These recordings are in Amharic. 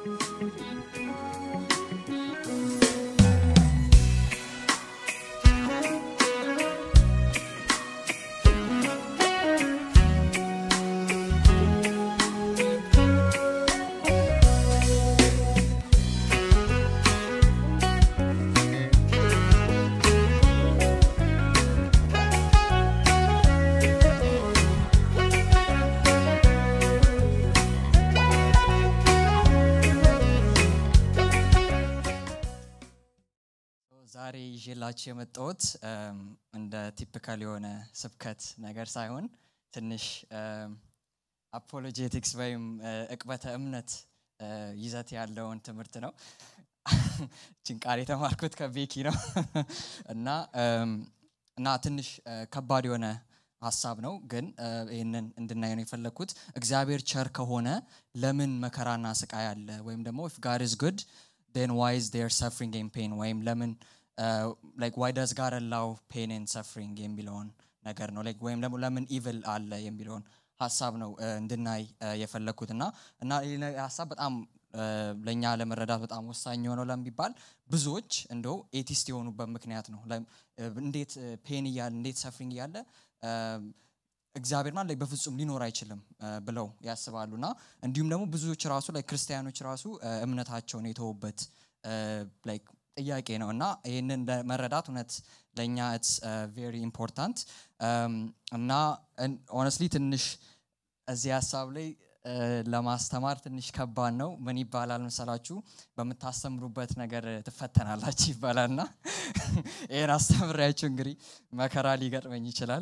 ዛሬ ይዤላችሁ የመጣሁት እንደ ቲፒካል የሆነ ስብከት ነገር ሳይሆን ትንሽ አፖሎጄቲክስ ወይም እቅበተ እምነት ይዘት ያለውን ትምህርት ነው። ችን ቃል የተማርኩት ከቤኪ ነው እና እና ትንሽ ከባድ የሆነ ሀሳብ ነው፣ ግን ይህንን እንድናየ ነው የፈለግኩት። እግዚአብሔር ቸር ከሆነ ለምን መከራና ስቃይ አለ? ወይም ደግሞ ኢፍ ጋድ ኢዝ ጉድ ን ዋይ ኢዝ ዴር ሰፍሪንግ ኤን ፔን ወይም ለምን ላይክ ዋይ ዳዝ ጋድ አላው ፔን ኤን ሰፍሪንግ የሚለውን ነገር ነው ላይክ ወይም ደግሞ ለምን ኢቭል አለ የሚለውን ሀሳብ ነው እንድናይ የፈለግኩት እና እና ይህ ሀሳብ በጣም ለእኛ ለመረዳት በጣም ወሳኝ የሆነው ለሚባል ብዙዎች እንደው ኤቲስት የሆኑበት ምክንያት ነው። እንዴት ፔን እያለ እንዴት ሰፍሪንግ እያለ እግዚአብሔር ማለት ላይ በፍጹም ሊኖር አይችልም ብለው ያስባሉ እና እንዲሁም ደግሞ ብዙዎች ራሱ ላይ ክርስቲያኖች ራሱ እምነታቸውን የተዉበት ጥያቄ ነው እና ይህንን መረዳት እውነት ለእኛ ኢትስ ቬሪ ኢምፖርታንት እና ኦነስትሊ ትንሽ እዚህ ሀሳብ ላይ ለማስተማር ትንሽ ከባድ ነው። ምን ይባላል መሰላችሁ? በምታስተምሩበት ነገር ትፈተናላችሁ ይባላል እና ይህን አስተምሪያችሁ እንግዲህ መከራ ሊገጥመኝ ይችላል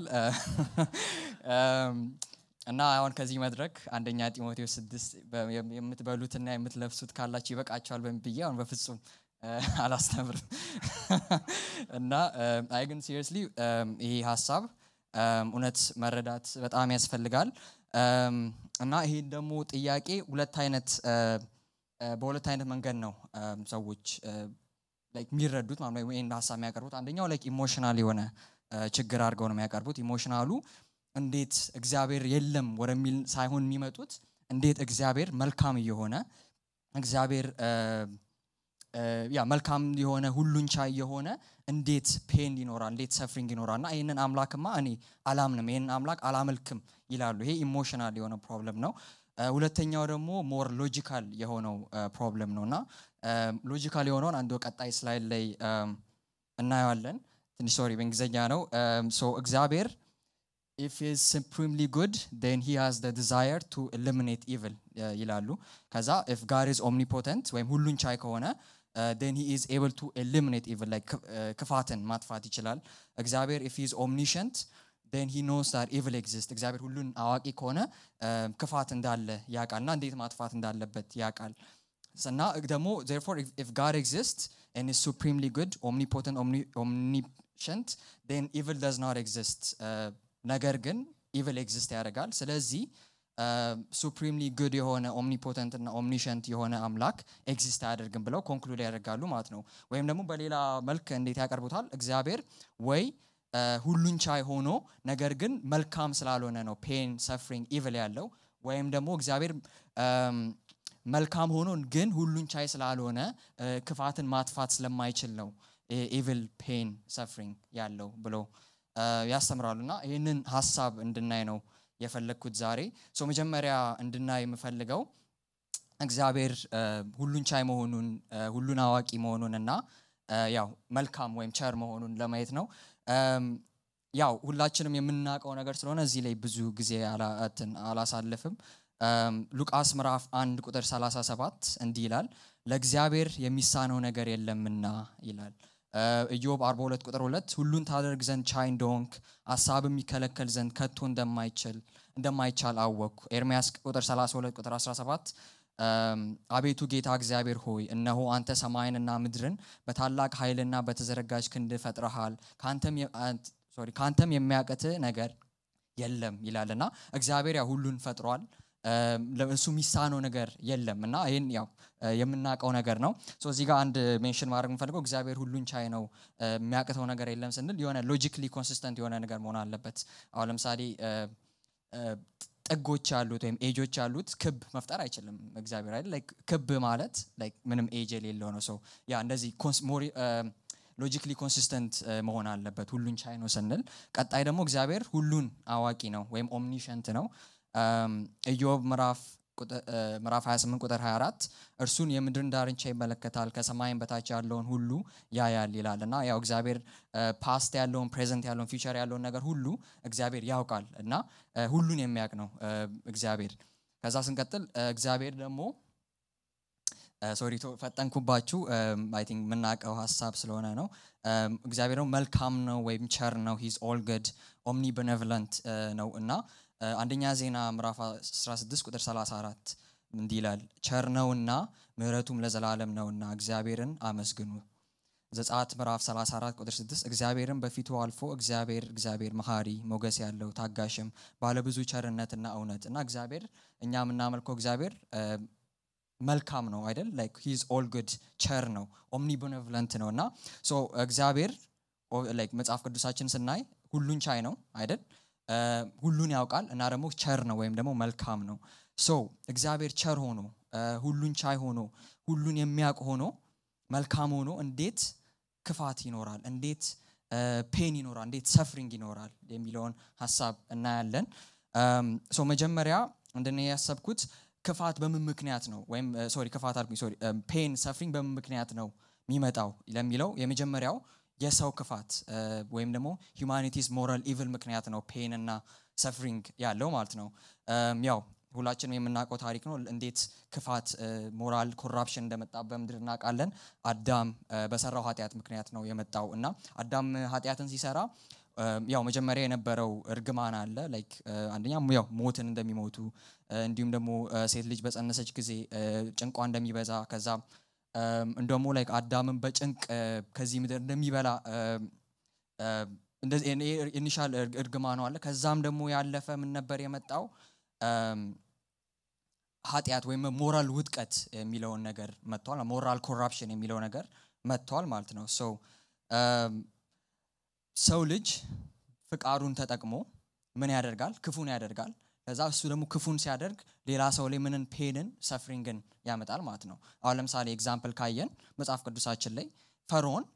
እና አሁን ከዚህ መድረክ አንደኛ ጢሞቴዎስ ስድስት የምትበሉትና የምትለብሱት ካላችሁ ይበቃችኋል በምን ብዬ አሁን በፍጹም አላስተምርም እና አይ ግን ሲሪየስሊ ይህ ሀሳብ እውነት መረዳት በጣም ያስፈልጋል እና ይሄን ደግሞ ጥያቄ ሁለት አይነት በሁለት አይነት መንገድ ነው ሰዎች የሚረዱት ማለት ነው ይህን ሀሳብ የሚያቀርቡት አንደኛው ላይክ ኢሞሽናል የሆነ ችግር አድርገው ነው የሚያቀርቡት ኢሞሽናሉ እንዴት እግዚአብሔር የለም ወደሚል ሳይሆን የሚመጡት እንዴት እግዚአብሔር መልካም እየሆነ እግዚአብሔር ያ መልካም የሆነ ሁሉን ቻይ የሆነ እንዴት ፔን ይኖራል እንዴት ሰፍሪንግ ይኖራል እና ይህንን አምላክማ እኔ አላምንም ይህንን አምላክ አላመልክም ይላሉ ይሄ ኢሞሽናል የሆነ ፕሮብለም ነው ሁለተኛው ደግሞ ሞር ሎጂካል የሆነው ፕሮብለም ነው እና ሎጂካል የሆነውን አንዱ ቀጣይ ስላይድ ላይ እናየዋለን ትንሽ ሶሪ በእንግሊዝኛ ነው ሶ እግዚአብሔር if he is supremely good then he has the desire to eliminate evil ይላሉ ከዛ if God is omnipotent ወይም ሁሉን ቻይ ከሆነ then he is able to eliminate evil like ክፋትን ማጥፋት ይችላል እግዚአብሔር if he is omniscient then he knows that evil exists እግዚአብሔር ሁሉን አዋቂ ከሆነ ክፋት እንዳለ ያውቃል እና እንዴት ማጥፋት እንዳለበት ያውቃል እና ደግሞ therefore if, if God exists and is supremely good omnipotent omni, omniscient then evil does not exist ነገር ግን ኢቭል ኤግዚስት ያደርጋል ስለዚህ ሱፕሪምሊ ጉድ የሆነ ኦምኒፖተንት እና ኦምኒሸንት የሆነ አምላክ ኤግዚስት አያደርግም ብለው ኮንክሉድ ያደርጋሉ ማለት ነው ወይም ደግሞ በሌላ መልክ እንዴት ያቀርቡታል እግዚአብሔር ወይ ሁሉን ቻይ ሆኖ ነገር ግን መልካም ስላልሆነ ነው ፔን ሰፍሪንግ ኢቭል ያለው ወይም ደግሞ እግዚአብሔር መልካም ሆኖ ግን ሁሉን ቻይ ስላልሆነ ክፋትን ማጥፋት ስለማይችል ነው ኢቭል ፔን ሰፍሪንግ ያለው ብሎ ያስተምራሉ እና ይህንን ሀሳብ እንድናይ ነው የፈለግኩት ዛሬ ሶ መጀመሪያ እንድናይ የምፈልገው እግዚአብሔር ሁሉን ቻይ መሆኑን ሁሉን አዋቂ መሆኑን እና ያው መልካም ወይም ቸር መሆኑን ለማየት ነው ያው ሁላችንም የምናውቀው ነገር ስለሆነ እዚህ ላይ ብዙ ጊዜ አላሳልፍም ሉቃስ ምዕራፍ አንድ ቁጥር 37 እንዲህ ይላል ለእግዚአብሔር የሚሳነው ነገር የለምና ይላል ኢዮብ 42 ቁጥር 2 ሁሉን ታደርግ ዘንድ ቻይ እንደሆንክ ሀሳብ የሚከለከል ዘንድ ከቶ እንደማይችል እንደማይቻል አወቅኩ ኤርሚያስ ቁጥር 32 ቁጥር 17 አቤቱ ጌታ እግዚአብሔር ሆይ እነሆ አንተ ሰማይንና ምድርን በታላቅ ኃይልና በተዘረጋጅ ክንድ ፈጥረሃል ከአንተም የሚያቀት ነገር የለም ይላልና እግዚአብሔር ያው ሁሉን ፈጥሯል እሱ የሚሳነው ነገር የለም እና ይህን ያው የምናውቀው ነገር ነው እዚህ ጋር አንድ ሜንሽን ማድረግ የምፈልገው እግዚአብሔር ሁሉን ቻይ ነው የሚያቅተው ነገር የለም ስንል የሆነ ሎጂክሊ ኮንሲስተንት የሆነ ነገር መሆን አለበት አሁን ለምሳሌ ጥጎች ያሉት ወይም ኤጆች ያሉት ክብ መፍጠር አይችልም እግዚአብሔር አይደል ላይክ ክብ ማለት ላይክ ምንም ኤጅ የሌለው ነው ሰው ያ እንደዚህ ሎጂክሊ ኮንሲስተንት መሆን አለበት ሁሉን ቻይ ነው ስንል ቀጣይ ደግሞ እግዚአብሔር ሁሉን አዋቂ ነው ወይም ኦምኒሸንት ነው ኢዮብ ምዕራፍ ምዕራፍ 28 ቁጥር 24 እርሱን የምድርን ዳርቻ ይመለከታል ከሰማይም በታች ያለውን ሁሉ ያያል ይላል እና ያው እግዚአብሔር ፓስት ያለውን ፕሬዘንት ያለውን ፊውቸር ያለውን ነገር ሁሉ እግዚአብሔር ያውቃል እና ሁሉን የሚያውቅ ነው እግዚአብሔር ከዛ ስንቀጥል እግዚአብሔር ደግሞ ሶሪ ፈጠንኩባችሁ አይ ቲንክ የምናውቀው ሀሳብ ስለሆነ ነው እግዚአብሔር ደግሞ መልካም ነው ወይም ቸር ነው ሂዝ ኦል ገድ ኦምኒ ቤኔቭለንት ነው እና አንደኛ ዜና ምዕራፍ 16 ቁጥር 34 እንዲህ ይላል ቸር ነውና ምህረቱም ለዘላለም ነውና እግዚአብሔርን አመስግኑ ዘጸአት ምዕራፍ 34 ቁጥር 6 እግዚአብሔርን በፊቱ አልፎ እግዚአብሔር እግዚአብሔር መሐሪ ሞገስ ያለው ታጋሽም ባለብዙ ቸርነትና እውነት እና እግዚአብሔር እኛ የምናመልከው እግዚአብሔር መልካም ነው አይደል ላይክ ሂዝ ኦል ጉድ ቸር ነው ኦምኒ ቤኔቭለንት ነው እና ሶ እግዚአብሔር ላይክ መጽሐፍ ቅዱሳችን ስናይ ሁሉን ቻይ ነው አይደል ሁሉን ያውቃል እና ደግሞ ቸር ነው ወይም ደግሞ መልካም ነው ሶ እግዚአብሔር ቸር ሆኖ ሁሉን ቻይ ሆኖ ሁሉን የሚያውቅ ሆኖ መልካም ሆኖ እንዴት ክፋት ይኖራል እንዴት ፔን ይኖራል እንዴት ሰፍሪንግ ይኖራል የሚለውን ሀሳብ እናያለን ሶ መጀመሪያ እንደነ ያሰብኩት ክፋት በምን ምክንያት ነው ወይም ሶሪ ክፋት አልኩኝ ሶሪ ፔን ሰፍሪንግ በምን ምክንያት ነው የሚመጣው ለሚለው የመጀመሪያው የሰው ክፋት ወይም ደግሞ ሂማኒቲስ ሞራል ኢቭል ምክንያት ነው ፔን እና ሰፍሪንግ ያለው ማለት ነው ያው ሁላችንም የምናውቀው ታሪክ ነው እንዴት ክፋት ሞራል ኮራፕሽን እንደመጣ በምድር እናውቃለን አዳም በሰራው ኃጢአት ምክንያት ነው የመጣው እና አዳም ኃጢአትን ሲሰራ ያው መጀመሪያ የነበረው እርግማን አለ ላይክ አንደኛ ያው ሞትን እንደሚሞቱ እንዲሁም ደግሞ ሴት ልጅ በጸነሰች ጊዜ ጭንቋ እንደሚበዛ ከዛ እንደሞ ላይክ አዳምን በጭንቅ ከዚህ ምድር እንደሚበላ ኢኒሻል እርግማኑ አለ ከዛም ደግሞ ያለፈ ምን ነበር የመጣው ኃጢአት ወይም ሞራል ውጥቀት የሚለውን ነገር መጥቷል ሞራል ኮራፕሽን የሚለው ነገር መጥቷል ማለት ነው ሰው ሰው ልጅ ፍቃዱን ተጠቅሞ ምን ያደርጋል ክፉን ያደርጋል ከዛ እሱ ደግሞ ክፉን ሲያደርግ ሌላ ሰው ላይ ምንን ፔንን ሰፍሪንግን ያመጣል ማለት ነው አሁን ለምሳሌ ኤግዛምፕል ካየን መጽሐፍ ቅዱሳችን ላይ ፈርዖን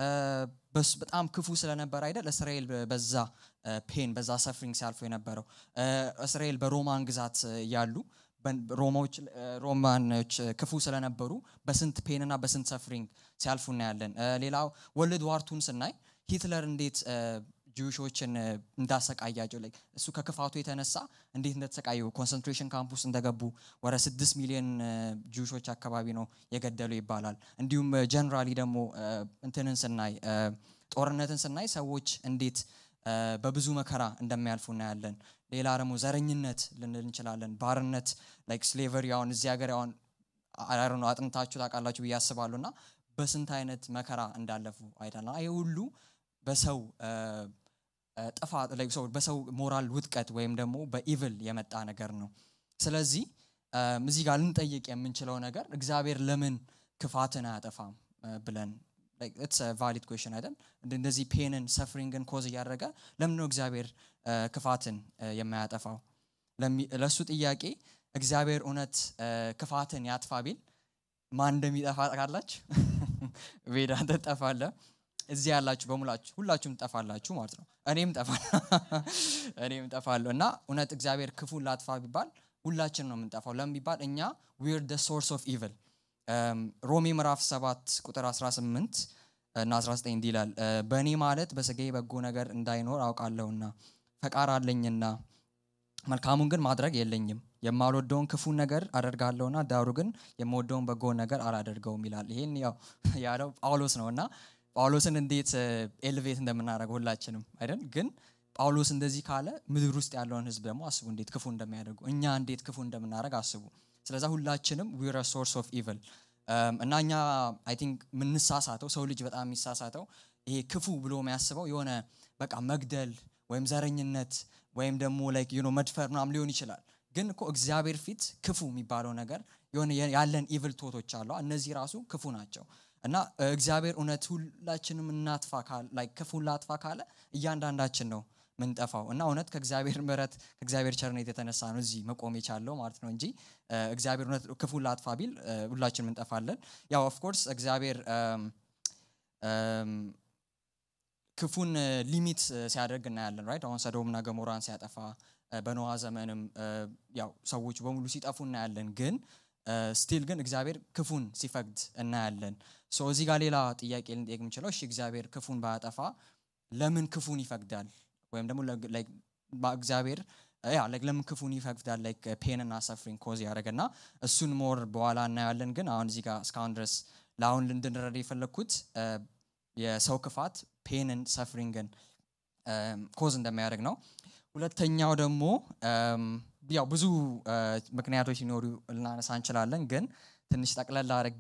በጣም ክፉ ስለነበር አይደል እስራኤል በዛ ፔን በዛ ሰፍሪንግ ሲያልፉ የነበረው እስራኤል በሮማን ግዛት ያሉ ሮማዎች ሮማኖች ክፉ ስለነበሩ በስንት ፔንና በስንት ሰፍሪንግ ሲያልፉ እናያለን ሌላው ወልድ ዋርቱን ስናይ ሂትለር እንዴት ጂውሾችን እንዳሰቃያቸው ላይ እሱ ከክፋቱ የተነሳ እንዴት እንደተሰቃዩ ኮንሰንትሬሽን ካምፕ ውስጥ እንደገቡ ወደ ስድስት ሚሊዮን ጂውሾች አካባቢ ነው የገደሉ ይባላል እንዲሁም ጀነራሊ ደግሞ እንትንን ስናይ ጦርነትን ስናይ ሰዎች እንዴት በብዙ መከራ እንደሚያልፉ እናያለን ሌላ ደግሞ ዘረኝነት ልንል እንችላለን ባርነት ላይክ ስሌቨሪ አሁን እዚህ ሀገር አሁን ነው አጥንታችሁ ታውቃላችሁ ብዬ አስባለሁ እና በስንት አይነት መከራ እንዳለፉ አይተና ይህ ሁሉ በሰው ጥፋት በሰው ሞራል ውጥቀት ወይም ደግሞ በኢቭል የመጣ ነገር ነው ስለዚህ እዚህ ጋር ልንጠይቅ የምንችለው ነገር እግዚአብሔር ለምን ክፋትን አያጠፋም ብለን ኢትስ ቫሊድ ኩዌሽን አይደል እንደዚህ ፔንን ሰፍሪንግን ኮዝ እያደረገ ለምን ነው እግዚአብሔር ክፋትን የማያጠፋው ለእሱ ጥያቄ እግዚአብሔር እውነት ክፋትን ያጥፋ ቢል ማን እንደሚጠፋ ካላችሁ ቤዳ ትጠፋለ እዚህ ያላችሁ በሙላችሁ ሁላችሁም ትጠፋላችሁ ማለት ነው እኔም ጠፋ እኔም ጠፋለሁ እና እውነት እግዚአብሔር ክፉን ላጥፋ ቢባል ሁላችን ነው የምንጠፋው ለምን ቢባል እኛ ዊር ደ ሶርስ ኦፍ ኢቭል ሮሜ ምዕራፍ 7 ቁጥር 18 እና 19 እንዲህ ይላል በእኔ ማለት በስጋ በጎ ነገር እንዳይኖር አውቃለሁና ፈቃር አለኝና መልካሙን ግን ማድረግ የለኝም የማልወደውን ክፉን ነገር አደርጋለሁና ዳሩ ግን የምወደውን በጎውን ነገር አላደርገውም ይላል ይህን ያው ያለው ጳውሎስ ነው እና ጳውሎስን እንዴት ኤልቬት እንደምናደርገው ሁላችንም አይደል ግን ጳውሎስ እንደዚህ ካለ ምድር ውስጥ ያለውን ህዝብ ደግሞ አስቡ እንዴት ክፉ እንደሚያደርጉ እኛ እንዴት ክፉ እንደምናደርግ አስቡ ስለዛ ሁላችንም ዊር ሶርስ ኦፍ ኢቭል እና እኛ አይ ቲንክ የምንሳሳተው ሰው ልጅ በጣም የሚሳሳተው ይሄ ክፉ ብሎ የሚያስበው የሆነ በቃ መግደል ወይም ዘረኝነት ወይም ደግሞ ላይክ ዩ መድፈር ምናም ሊሆን ይችላል ግን እኮ እግዚአብሔር ፊት ክፉ የሚባለው ነገር የሆነ ያለን ኢቭል ቶቶች አሉ እነዚህ ራሱ ክፉ ናቸው እና እግዚአብሔር እውነት ሁላችንም እናጥፋ ክፉን ላጥፋ ካለ እያንዳንዳችን ነው ምንጠፋው እና እውነት ከእግዚአብሔር ምሕረት ከእግዚአብሔር ቸርነት የተነሳ ነው እዚህ መቆም የቻለው ማለት ነው እንጂ እግዚአብሔር እውነት ክፉ ላጥፋ ቢል ሁላችን እንጠፋለን። ያው ኦፍኮርስ እግዚአብሔር ክፉን ሊሚት ሲያደርግ እናያለን ራይት አሁን ሰዶምና ገሞራን ሲያጠፋ በኖዋ ዘመንም ያው ሰዎች በሙሉ ሲጠፉ እናያለን ግን ስቲል ግን እግዚአብሔር ክፉን ሲፈቅድ እናያለን ሶ እዚህ ጋር ሌላ ጥያቄ ልንጠየቅ የምንችለው እሺ እግዚአብሔር ክፉን ባያጠፋ ለምን ክፉን ይፈቅዳል ወይም ደግሞ እግዚአብሔር ያ ለምን ክፉን ይፈቅዳል ላይክ ፔን እና ሰፍሪንግ ኮዝ ያደረገና እሱን ሞር በኋላ እናያለን ግን አሁን እዚህ ጋር እስካሁን ድረስ ለአሁን እንድንረዳ የፈለግኩት የሰው ክፋት ፔንን ሰፍሪንግን ኮዝ እንደሚያደርግ ነው ሁለተኛው ደግሞ ያው ብዙ ምክንያቶች ሊኖሩ ልናነሳ እንችላለን ግን ትንሽ ጠቅለል አድርጌ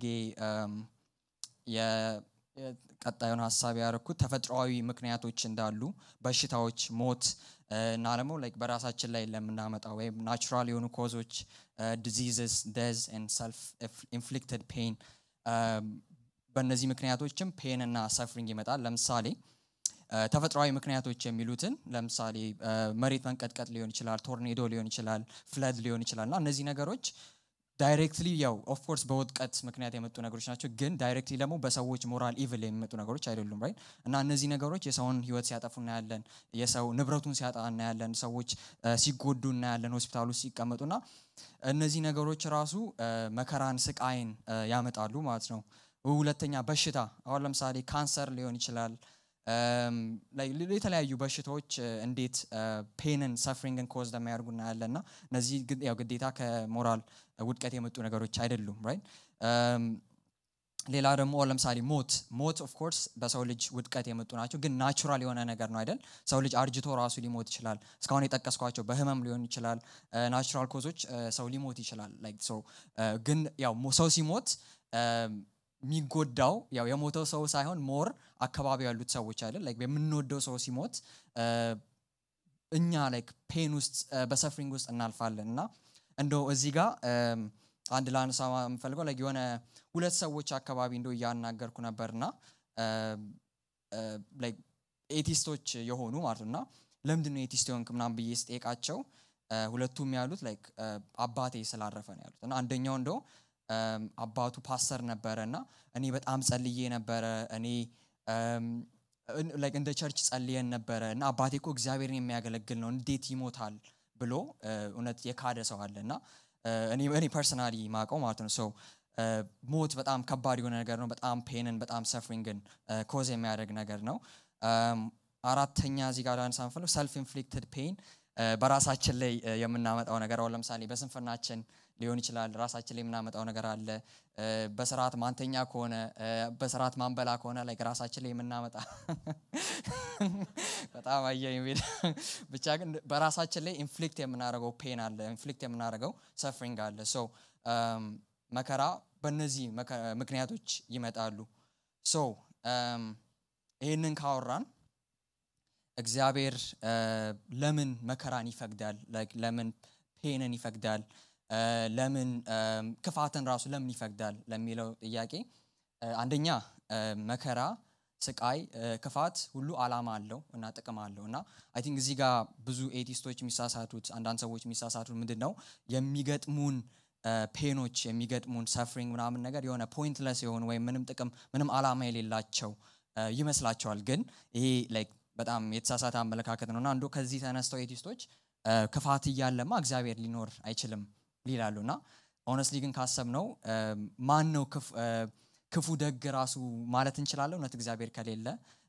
ቀጣዩን ሀሳብ ያደረኩት ተፈጥሯዊ ምክንያቶች እንዳሉ በሽታዎች ሞት እና ደግሞ ላይክ በራሳችን ላይ ለምናመጣው ወይም ናቹራል የሆኑ ኮዞች ዲዚዝስ ደዝ ሰልፍ ኢንፍሊክትድ ፔን በእነዚህ ምክንያቶችም ፔን እና ሰፍሪንግ ይመጣል ለምሳሌ ተፈጥሯዊ ምክንያቶች የሚሉትን ለምሳሌ መሬት መንቀጥቀጥ ሊሆን ይችላል ቶርኔዶ ሊሆን ይችላል ፍለድ ሊሆን ይችላል እና እነዚህ ነገሮች ዳይሬክትሊ ያው ኦፍኮርስ በውጥቀት ምክንያት የመጡ ነገሮች ናቸው ግን ዳይሬክትሊ ደግሞ በሰዎች ሞራል ኢቭል የሚመጡ ነገሮች አይደሉም ራይት እና እነዚህ ነገሮች የሰውን ህይወት ሲያጠፉ እናያለን የሰው ንብረቱን ሲያጣ እናያለን ሰዎች ሲጎዱ እናያለን ሆስፒታል ውስጥ ሲቀመጡና እነዚህ ነገሮች ራሱ መከራን ስቃይን ያመጣሉ ማለት ነው ሁለተኛ በሽታ አሁን ለምሳሌ ካንሰር ሊሆን ይችላል የተለያዩ በሽታዎች እንዴት ፔንን ሰፍሪንግን ኮዝ እንደሚያደርጉ እናያለን እና እነዚህ ያው ግዴታ ከሞራል ውድቀት የመጡ ነገሮች አይደሉም ራይት ሌላ ደግሞ ለምሳሌ ሞት ሞት ኦፍኮርስ በሰው ልጅ ውድቀት የመጡ ናቸው ግን ናቹራል የሆነ ነገር ነው አይደል ሰው ልጅ አርጅቶ ራሱ ሊሞት ይችላል እስካሁን የጠቀስኳቸው በህመም ሊሆን ይችላል ናቹራል ኮዞች ሰው ሊሞት ይችላል ግን ያው ሰው ሲሞት የሚጎዳው ያው የሞተው ሰው ሳይሆን ሞር አካባቢ ያሉት ሰዎች አይደል ላይክ የምንወደው ሰው ሲሞት እኛ ላይክ ፔን ውስጥ በሰፍሪንግ ውስጥ እናልፋለን እና እንደው እዚህ ጋር አንድ ለአንሳ የምፈልገው ላይክ የሆነ ሁለት ሰዎች አካባቢ እንደው እያናገርኩ ነበርና ላይክ ኤቲስቶች የሆኑ ማለት ነው እና ለምንድን ነው ኤቲስት የሆንክ ምናምን ብዬ ስጠይቃቸው ሁለቱም ያሉት ላይክ አባቴ ስላረፈ ነው ያሉት እና አንደኛው እንደው አባቱ ፓስተር ነበረ እና እኔ በጣም ጸልዬ ነበረ እኔ እንደ ቸርች ጸልየን ነበረ እና አባቴ እኮ እግዚአብሔርን የሚያገለግል ነው እንዴት ይሞታል ብሎ እውነት የካደ ሰው አለ እና እኔ ፐርሰናሊ ማቀው ማለት ነው ሰው ሞት በጣም ከባድ የሆነ ነገር ነው በጣም ፔንን በጣም ሰፍሪንግን ኮዝ የሚያደርግ ነገር ነው አራተኛ እዚህ ጋር ላነሳ ምፈልግ ሰልፍ ኢንፍሊክትድ ፔን በራሳችን ላይ የምናመጣው ነገር አሁን ለምሳሌ በስንፍናችን ሊሆን ይችላል ራሳችን ላይ የምናመጣው ነገር አለ በስርዓት ማንተኛ ከሆነ በስርዓት ማንበላ ከሆነ ላይ ራሳችን ላይ የምናመጣ በጣም አየ የሚል ብቻ ግን በራሳችን ላይ ኢንፍሊክት የምናደርገው ፔን አለ ኢንፍሊክት የምናደርገው ሰፍሪንግ አለ ሶ መከራ በእነዚህ ምክንያቶች ይመጣሉ ሶ ይህንን ካወራን እግዚአብሔር ለምን መከራን ይፈቅዳል ለምን ፔንን ይፈቅዳል ለምን ክፋትን ራሱ ለምን ይፈቅዳል ለሚለው ጥያቄ አንደኛ መከራ ስቃይ ክፋት ሁሉ አላማ አለው እና ጥቅም አለው እና አይ ቲንክ እዚህ ጋር ብዙ ኤቲስቶች የሚሳሳቱት አንዳንድ ሰዎች የሚሳሳቱት ምንድን ነው የሚገጥሙን ፔኖች የሚገጥሙን ሰፍሪንግ ምናምን ነገር የሆነ ፖይንትለስ የሆኑ ወይም ምንም ጥቅም ምንም አላማ የሌላቸው ይመስላቸዋል ግን ይሄ ላይክ በጣም የተሳሳተ አመለካከት ነው እና አንዱ ከዚህ ተነስተው ኤቲስቶች ክፋት እያለማ እግዚአብሔር ሊኖር አይችልም ይላሉ እና ሆነስትሊ ግን ካሰብ ነው ማን ነው ክፉ ደግ ራሱ ማለት እንችላለን እውነት እግዚአብሔር ከሌለ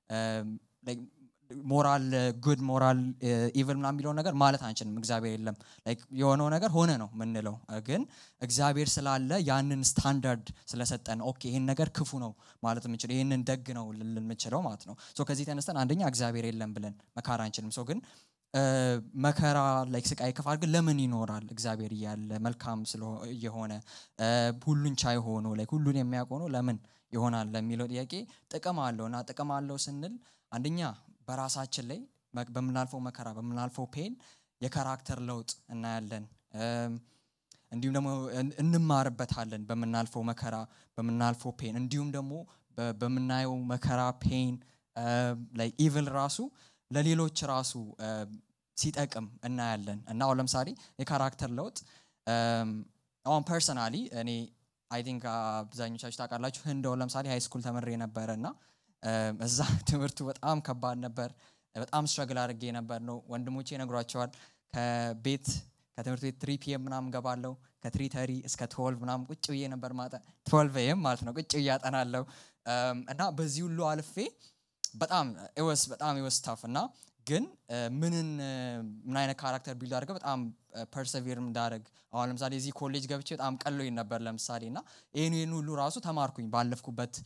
ሞራል ጉድ ሞራል ኢቭል ምና የሚለውን ነገር ማለት አንችልም እግዚአብሔር የለም የሆነው ነገር ሆነ ነው ምንለው ግን እግዚአብሔር ስላለ ያንን ስታንዳርድ ስለሰጠን ኦኬ ይህን ነገር ክፉ ነው ማለት የምንችለው ይህንን ደግ ነው ልንምችለው ማለት ነው ከዚህ ተነስተን አንደኛ እግዚአብሔር የለም ብለን መካር አንችልም ሰው ግን መከራ ላይ ስቃይ ክፋት ግን ለምን ይኖራል እግዚአብሔር እያለ መልካም የሆነ ሁሉን ቻይ ሆኖ ላይ ሁሉን የሚያውቅ ሆኖ ለምን ይሆናል ለሚለው ጥያቄ ጥቅም አለው እና ጥቅም አለው ስንል አንደኛ በራሳችን ላይ በምናልፈው መከራ በምናልፈው ፔን የካራክተር ለውጥ እናያለን እንዲሁም ደግሞ እንማርበታለን በምናልፈው መከራ በምናልፈው ፔን እንዲሁም ደግሞ በምናየው መከራ ፔን ላይ ኢቭል ራሱ ለሌሎች ራሱ ሲጠቅም እናያለን እና አሁን ለምሳሌ የካራክተር ለውጥ አሁን ፐርሰናሊ እኔ አይ ቲንክ አብዛኞቻችሁ ታውቃላችሁ ህንድ አሁን ለምሳሌ ሃይ ስኩል ተምሬ ነበረ እና እዛ ትምህርቱ በጣም ከባድ ነበር በጣም ስትረግል አድርጌ ነበር ነው ወንድሞቼ ይነግሯቸዋል ከቤት ከትምህርት ቤት ትሪ ፒኤም ምናምን ገባለው ከትሪ ተሪ እስከ ትወልቭ ምናምን ቁጭ ብዬ ነበር ማጠ ትወልቭ ኤም ማለት ነው ቁጭ ብዬ አጠናለው እና በዚህ ሁሉ አልፌ በጣም ወስ በጣም ወስ ታፍ እና ግን ምንን ምን አይነት ካራክተር ቢልድ አድርገው በጣም ፐርሰቪር እንዳደረግ አሁን ለምሳሌ እዚህ ኮሌጅ ገብቼ በጣም ቀሎኝ ነበር ለምሳሌ እና ይህን ይህን ሁሉ ራሱ ተማርኩኝ ባለፍኩበት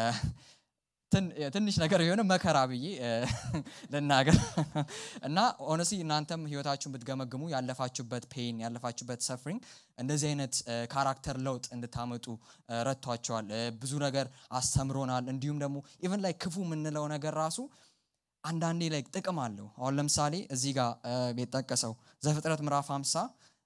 ትንሽ ነገር የሆነ መከራ ብዬ ልናገር እና ኦነስሊ እናንተም ህይወታችሁን ብትገመግሙ ያለፋችሁበት ፔን ያለፋችሁበት ሰፍሪንግ እንደዚህ አይነት ካራክተር ለውጥ እንድታመጡ ረድቷቸዋል ብዙ ነገር አስተምሮናል እንዲሁም ደግሞ ኢቨን ላይ ክፉ የምንለው ነገር ራሱ አንዳንዴ ላይ ጥቅም አለው አሁን ለምሳሌ እዚህ ጋር የጠቀሰው ዘፍጥረት ምዕራፍ 50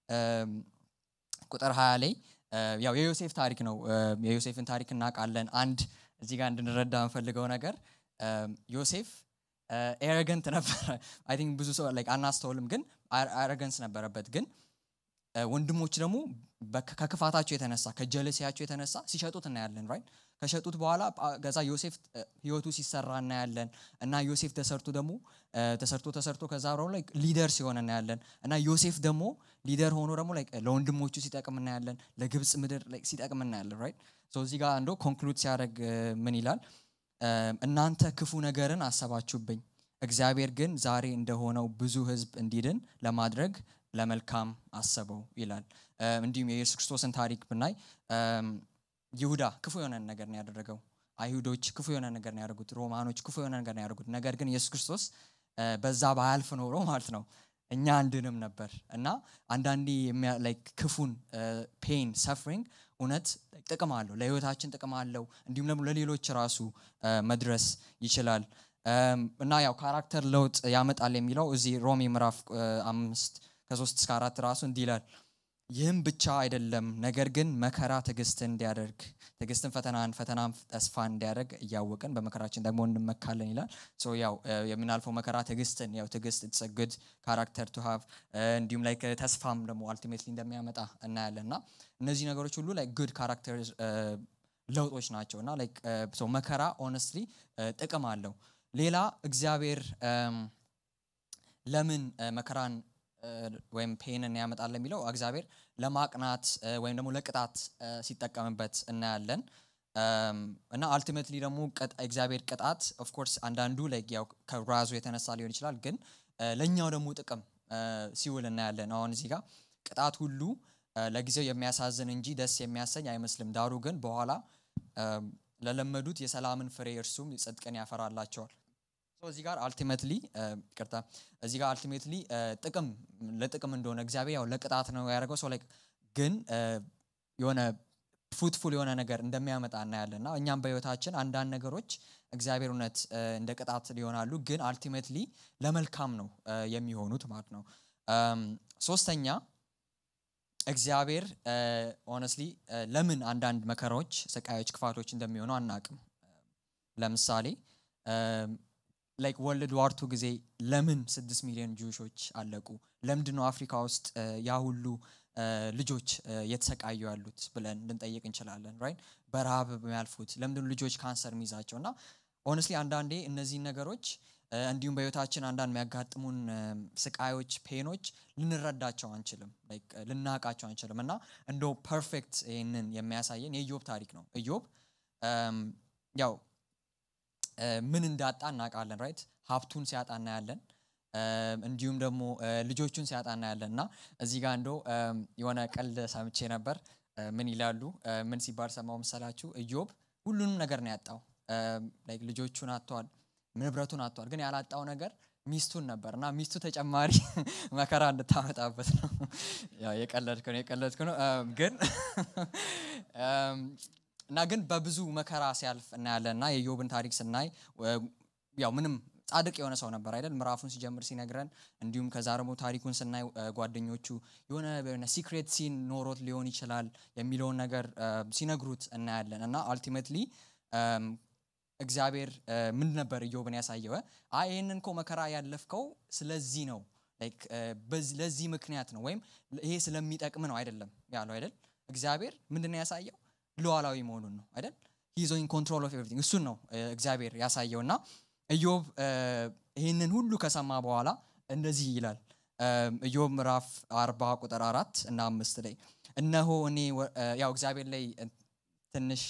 ቁጥር 20 ላይ ያው የዮሴፍ ታሪክ ነው የዮሴፍን ታሪክ እናውቃለን አንድ እዚህ ጋር እንድንረዳ የምፈልገው ነገር ዮሴፍ ኤረገንት ነበረ አይ ቲንክ ብዙ ሰው አናስተውልም ግን አረገንስ ነበረበት ግን ወንድሞች ደግሞ ከክፋታቸው የተነሳ ከጀለሲያቸው የተነሳ ሲሸጡት እናያለን ራይት ከሸጡት በኋላ ገዛ ዮሴፍ ህይወቱ ሲሰራ እናያለን እና ዮሴፍ ተሰርቶ ደግሞ ተሰርቶ ተሰርቶ ከዛ ብረ ላይ ሊደር ሲሆን እናያለን እና ዮሴፍ ደግሞ ሊደር ሆኖ ደግሞ ለወንድሞቹ ሲጠቅም እናያለን ለግብፅ ምድር ሲጠቅም እናያለን ራይት እዚህ ጋር እንዶ ኮንክሉድ ሲያደርግ ምን ይላል እናንተ ክፉ ነገርን አሰባችሁብኝ እግዚአብሔር ግን ዛሬ እንደሆነው ብዙ ህዝብ እንዲድን ለማድረግ ለመልካም አሰበው ይላል እንዲሁም የኢየሱስ ክርስቶስን ታሪክ ብናይ ይሁዳ ክፉ የሆነ ነገር ነው ያደረገው አይሁዶች ክፉ የሆነ ነገር ነው ያደርጉት ሮማኖች ክፉ የሆነ ነገር ነው ያደርጉት ነገር ግን ኢየሱስ ክርስቶስ በዛ ባያልፍ ኖሮ ማለት ነው እኛ አንድንም ነበር እና አንዳንዴ ክፉን ፔን ሰፍሪንግ እውነት ጥቅም አለው ለህይወታችን ጥቅም አለው እንዲሁም ደግሞ ለሌሎች ራሱ መድረስ ይችላል እና ያው ካራክተር ለውጥ ያመጣል የሚለው እዚህ ሮሚ ምዕራፍ አምስት ከሶስት እስከ አራት ራሱ እንዲህ ይላል ይህም ብቻ አይደለም ነገር ግን መከራ ትዕግስትን እንዲያደርግ ትዕግስትን ፈተናን ፈተናን ተስፋ እንዲያደርግ እያወቅን በመከራችን ደግሞ እንመካለን ይላል ያው የምናልፈው መከራ ትዕግስትን ያው ትዕግስት ትሰግድ ካራክተር ቱ ሃቭ እንዲሁም ላይ ተስፋም ደግሞ አልቲሜትሊ እንደሚያመጣ እናያለን እና እነዚህ ነገሮች ሁሉ ላይ ጉድ ካራክተር ለውጦች ናቸው እና መከራ ኦነስትሊ ጥቅም አለው ሌላ እግዚአብሔር ለምን መከራን ወይም ፔንን ያመጣል የሚለው እግዚአብሔር ለማቅናት ወይም ደግሞ ለቅጣት ሲጠቀምበት እናያለን እና አልቲሜትሊ ደግሞ እግዚአብሔር ቅጣት ኦፍኮርስ አንዳንዱ ያው ከራዙ የተነሳ ሊሆን ይችላል ግን ለእኛው ደግሞ ጥቅም ሲውል እናያለን አሁን እዚህ ጋር ቅጣት ሁሉ ለጊዜው የሚያሳዝን እንጂ ደስ የሚያሰኝ አይመስልም ዳሩ ግን በኋላ ለለመዱት የሰላምን ፍሬ እርሱም ጽድቅን ያፈራላቸዋል እዚህ ጋር አልቲሜትሊ ቅርታ እዚህ ጋር አልቲሜትሊ ጥቅም ለጥቅም እንደሆነ እግዚአብሔር ያው ለቅጣት ነው ያደረገው ሰው ግን የሆነ ፉትፉል የሆነ ነገር እንደሚያመጣ እናያለን እና እኛም በህይወታችን አንዳንድ ነገሮች እግዚአብሔር እውነት እንደ ቅጣት ሊሆናሉ ግን አልቲሜትሊ ለመልካም ነው የሚሆኑት ማለት ነው ሶስተኛ እግዚአብሔር ኦነስትሊ ለምን አንዳንድ መከራዎች ስቃዮች ክፋቶች እንደሚሆኑ አናቅም ለምሳሌ ላይክ ወርልድ ዋርቱ ጊዜ ለምን ስድስት ሚሊዮን ጁሾች አለቁ ለምንድን ነው አፍሪካ ውስጥ ያ ሁሉ ልጆች እየተሰቃዩ ያሉት ብለን ልንጠይቅ እንችላለን ራይት በረሃብ የሚያልፉት ለምንድን ልጆች ካንሰር የሚይዛቸው እና ሆነስሊ አንዳንዴ እነዚህን ነገሮች እንዲሁም በህይወታችን አንዳንድ የሚያጋጥሙን ስቃዮች ፔኖች ልንረዳቸው አንችልም ልናቃቸው አንችልም እና እንደ ፐርፌክት ይህንን የሚያሳየን የኢዮብ ታሪክ ነው ኢዮብ ያው ምን እንዳጣ እናውቃለን ራይት ሀብቱን ሲያጣ እናያለን እንዲሁም ደግሞ ልጆቹን ሲያጣ እናያለን እና እዚህ ጋር እንዶ የሆነ ቀልድ ሰምቼ ነበር ምን ይላሉ ምን ሲባል ሰማው መሰላችሁ ኢዮብ ሁሉንም ነገር ነው ያጣው ልጆቹን አጥተዋል ንብረቱን አጥተዋል ግን ያላጣው ነገር ሚስቱን ነበር እና ሚስቱ ተጨማሪ መከራ እንድታመጣበት ነው የቀለድኩ ነው የቀለድኩ ነው ግን እና ግን በብዙ መከራ ሲያልፍ እናያለን እና የዮብን ታሪክ ስናይ ያው ምንም ጻድቅ የሆነ ሰው ነበር አይደል ምዕራፉን ሲጀምር ሲነግረን እንዲሁም ከዛ ደግሞ ታሪኩን ስናይ ጓደኞቹ የሆነ ሲክሬት ሲን ኖሮት ሊሆን ይችላል የሚለውን ነገር ሲነግሩት እናያለን እና አልቲሜትሊ እግዚአብሔር እ፣ ምን ነበር ኢዮብን ያሳየው? አይ ይህንን እኮ መከራ ያለፍከው ስለዚህ ነው ላይክ እ፣ በዚህ- ለዚህ ምክንያት ነው ወይም ይሄ ስለሚጠቅም ነው አይደለም ያለው አይደል? እግዚአብሔር ምንድን ነው ያሳየው? ሉዓላዊ መሆኑን ነው አይደል? ሂዞ ኢን ኮንትሮል ኦፍ ኤቭሪቲንግ እሱን ነው እ፣ እግዚአብሔር ያሳየው እና ኢዮብ እ፣ ይህንን ሁሉ ከሰማ በኋላ እንደዚህ ይላል እም፣ ኢዮብ ምዕራፍ አርባ ቁጥር አራት እና አምስት ላይ እነሆ እኔ ወ- እ፣ ያው እግዚአብሔር ላይ እ፣ ትንሽ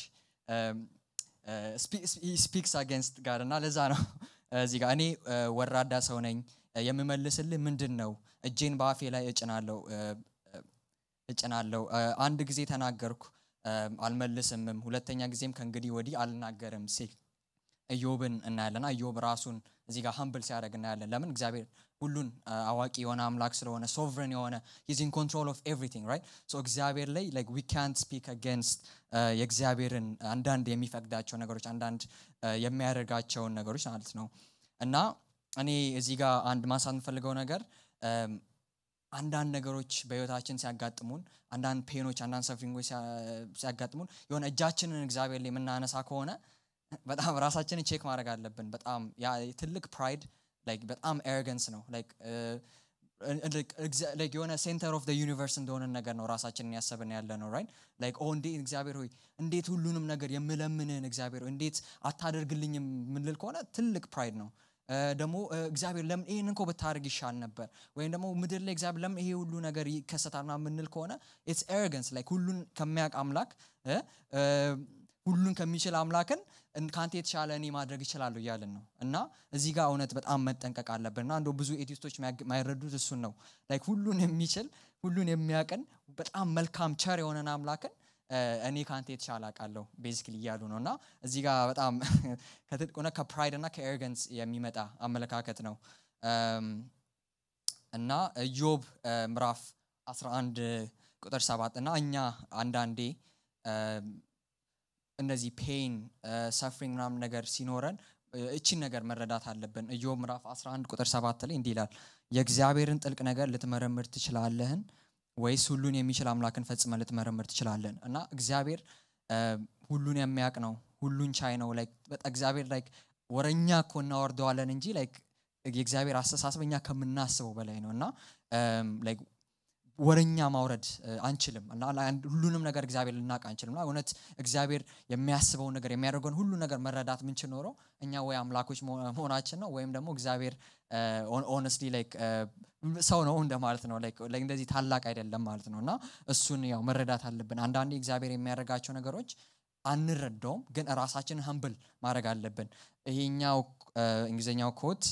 ስፒክስ አጌንስት ጋር እና ለዛ ነው እዚህ ጋር እኔ እ፣ ወራዳ ሰው ነኝ እ፣ የምመልስልህ ምንድን ነው እጄን በአፌ ላይ እጭናለሁ እ፣ እ፣ እጭናለሁ እ፣ አንድ ጊዜ ተናገርኩ እም፣ አልመልስምም ሁለተኛ ጊዜም ከእንግዲህ ወዲህ አልናገርም ሲል ኢዮብን እናያለና ኢዮብ ራሱን እዚህ ጋር ሀምብል ሲያደርግ እናያለን ለምን እግዚአብሔር ሁሉን አ, አዋቂ የሆነ አምላክ ስለሆነ ሶቨሬን የሆነ ሂዝ ኢን ኮንትሮል ኦፍ ኤቭሪቲንግ ራይት ሶ እግዚአብሔር ላይ ላይክ ዊ ካንት ስፒክ አጌንስት የእግዚአብሔርን አንዳንድ የሚፈቅዳቸው ነገሮች አንዳንድ አ, የሚያደርጋቸውን ነገሮች ማለት ነው እና እኔ እዚህ ጋር አንድ ማንሳት የምፈልገው ነገር እም፣ አንዳንድ ነገሮች በህይወታችን ሲያጋጥሙን አንዳንድ ፔኖች አንዳንድ ሰፍሪንጎች ሲያ- ሲያጋጥሙን የሆነ እጃችንን እግዚአብሔር ላይ የምናነሳ ከሆነ በጣም ራሳችንን ቼክ ማድረግ አለብን በጣም ያ ትልቅ ፕራይድ ላይክ በጣም ኤርገንስ ነው ላይክ ላይክ የሆነ ሴንተር ኦፍ ዩኒቨርስ እንደሆነ ነገር ነው ራሳችንን ያሰብን ያለ ነው ራይት ላይክ ኦ እንዴት እግዚአብሔር ሆይ እንዴት ሁሉንም ነገር የምለምንህን እግዚአብሔር ሆይ እንዴት አታደርግልኝም የምንል ከሆነ ትልቅ ፕራይድ ነው እ፣ ደግሞ እ፣ እግዚአብሔር ለምን ይህን እንኮ ብታደርግ ይሻል ነበር ወይም ደግሞ ምድር ላይ እግዚአብሔር ለምን ይሄ ሁሉ ነገር ይከሰታል ምናምን የምንል ከሆነ ኢትስ ኤርገንስ ላይክ ሁሉን ከሚያውቅ አምላክ እ፣ እ፣ ሁሉን ከሚችል አምላክን እን- ከአንተ የተሻለ እኔ ማድረግ ይችላሉ እያልን ነው እና እዚህ ጋር እውነት በጣም መጠንቀቅ አለብን እና እንደው ብዙ ኤቲስቶች የማይረዱት እሱን ነው ላይክ ሁሉን የሚችል ሁሉን የሚያቅን በጣም መልካም ቸር የሆነን አምላክን እ፣ እኔ ከአንተ የተሻለ አውቃለሁ ቤዚክሊ እያሉ ነው እና እዚህ ጋር በጣም ከትልቅ ሆነ ከፕራይድ እና ከኤርገንስ የሚመጣ አመለካከት ነው እም፣ እና ኢዮብ እ፣ ምዕራፍ 11 ቁጥር 7 እና እኛ አንዳንዴ እም፣ እነዚህ ፔን ሰፍሪንግ ምናምን ነገር ሲኖረን እ፣ እቺን ነገር መረዳት አለብን ኢዮብ ምዕራፍ 11 ቁጥር 7 ላይ እንዲህ ይላል የእግዚአብሔርን ጥልቅ ነገር ልትመረምር ትችላለህን ወይስ ሁሉን የሚችል አምላክን ፈጽመ ልትመረምር ትችላለን እና እግዚአብሔር እ፣ ሁሉን የሚያውቅ ነው ሁሉን ቻይ ነው ላይክ በጣም እግዚአብሔር ላይክ ወረኛ እኮ እናወርደዋለን እንጂ ላይክ የእግዚአብሔር አስተሳሰብ እኛ ከምናስበው በላይ ነው እና እም፣ ላይክ ወረኛ ማውረድ እ፣ አንችልም እና ለአንድ- ሁሉንም ነገር እግዚአብሔር ልናውቅ አንችልም እና እውነት እግዚአብሔር የሚያስበውን ነገር የሚያደርገውን ሁሉ ነገር መረዳት ምንችል ኖረው እኛ ወይ አምላኮች መሆ- መሆናችን ነው ወይም ደግሞ እግዚአብሔር ኦነስትሊ ላይክ ሰው ነው እንደማለት ነው ላይክ ላይክ እንደዚህ ታላቅ አይደለም ማለት ነው እና እሱን ያው መረዳት አለብን አንዳንዴ እግዚአብሔር የሚያደርጋቸው ነገሮች አንረዳውም ግን ራሳችንን ሀምብል ማድረግ አለብን ይሄኛው እ፣ እንግሊዝኛው ኮት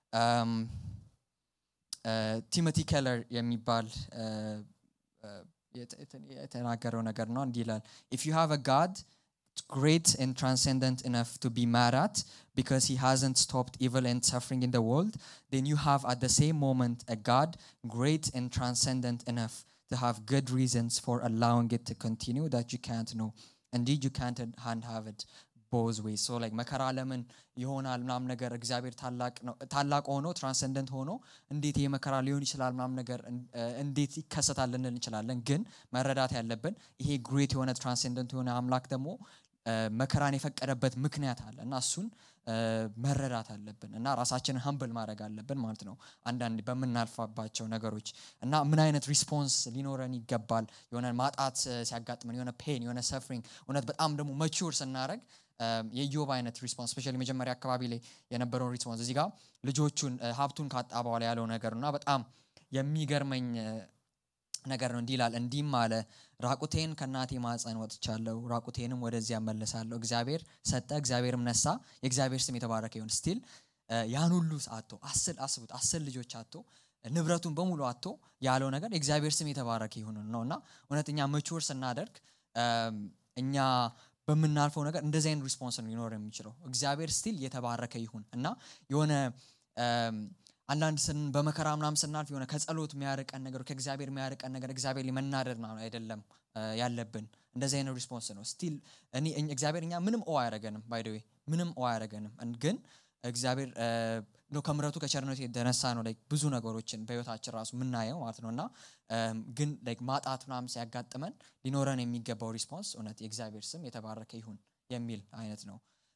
ቲሞቲ ኬለር የሚባል እ፣ እ፣ የተ- የተ- የተናገረው ነገር ነው እንዲህ ይላል ኢፍ ዩ ሃቭ አ ጋድ great and transcendent enough to be mad at because he hasn't stopped evil and suffering in the world, then you have at the same moment a God great and transcendent enough to have good reasons for allowing it to continue that you can't know. Indeed, you can't hand have it both ways. So like መከራ ለምን ይሆናል ምናምን ነገር እግዚአብሔር ታላቅ ነው ታላቅ ሆኖ ትራንሰንደንት ሆኖ እንዴት ይሄ መከራ ሊሆን ይችላል ምናምን ነገር እን- እ፣ እንዴት ይከሰታል ልንል እንችላለን። ግን መረዳት ያለብን ይሄ ግሬት የሆነ ትራንሰንደንት የሆነ አምላክ ደግሞ እ፣ መከራን የፈቀደበት ምክንያት አለ እና እሱን እ፣ መረዳት አለብን እና ራሳችንን ሀምብል ማድረግ አለብን ማለት ነው። አንዳንድ በምናልፋባቸው ነገሮች እና ምን አይነት ሪስፖንስ ሊኖረን ይገባል የሆነ ማጣት እ፣ ሲያጋጥመን የሆነ ፔን የሆነ ሰፍሪንግ እውነት በጣም ደግሞ መቹር ስናደረግ የኢዮብ አይነት ሪስፖንስ ስፔሻሊ መጀመሪያ አካባቢ ላይ የነበረውን ሪስፖንስ እዚህ ጋር ልጆቹን እ፣ ሀብቱን ካጣ በኋላ ያለው ነገር ነው እና በጣም የሚገርመኝ እ፣ ነገር ነው እንዲህ ይላል እንዲህም አለ ራቁቴን ከእናቴ ማፀን ወጥቻለሁ ራቁቴንም ወደዚያ መለሳለሁ እግዚአብሔር ሰጠ እግዚአብሔርም ነሳ የእግዚአብሔር ስም የተባረከ ይሁን ስቲል ያን ሁሉ አቶ አስር አስቡት አስር ልጆች አቶ ንብረቱን በሙሉ አቶ ያለው ነገር የእግዚአብሔር ስም የተባረከ ይሁን ነው እና እውነተኛ መቹር ስናደርግ እም፣ እኛ በምናልፈው ነገር እንደዚህ አይነት ሪስፖንስ ነው ሊኖር የሚችለው እግዚአብሔር ስቲል የተባረከ ይሁን እና የሆነ እም፣ አንዳንድ ስን በመከራ ምናምን ስናልፍ የሆነ ከጸሎት የሚያርቀን ነገር ከእግዚአብሔር የሚያርቀን ነገር እግዚአብሔር ላይ መናደድ ምናምን አይደለም እ፣ ያለብን እንደዚህ አይነት ሪስፖንስ ነው ስቲል እኔ እኝ- እግዚአብሔር እኛ ምንም ኦ አያደረገንም ባይደዌ ምንም ኦ አያደረገንም እን- ግን እግዚአብሔር እ፣ ነው ከምረቱ ከቸርነቱ የተነሳ ነው like ብዙ ነገሮችን በህይወታችን ራሱ የምናየው ማለት ነው እና እም፣ ግን like ማጣት ምናምን ሲያጋጥመን ሊኖረን የሚገባው ሪስፖንስ እውነት የእግዚአብሔር ስም የተባረከ ይሁን የሚል አይነት ነው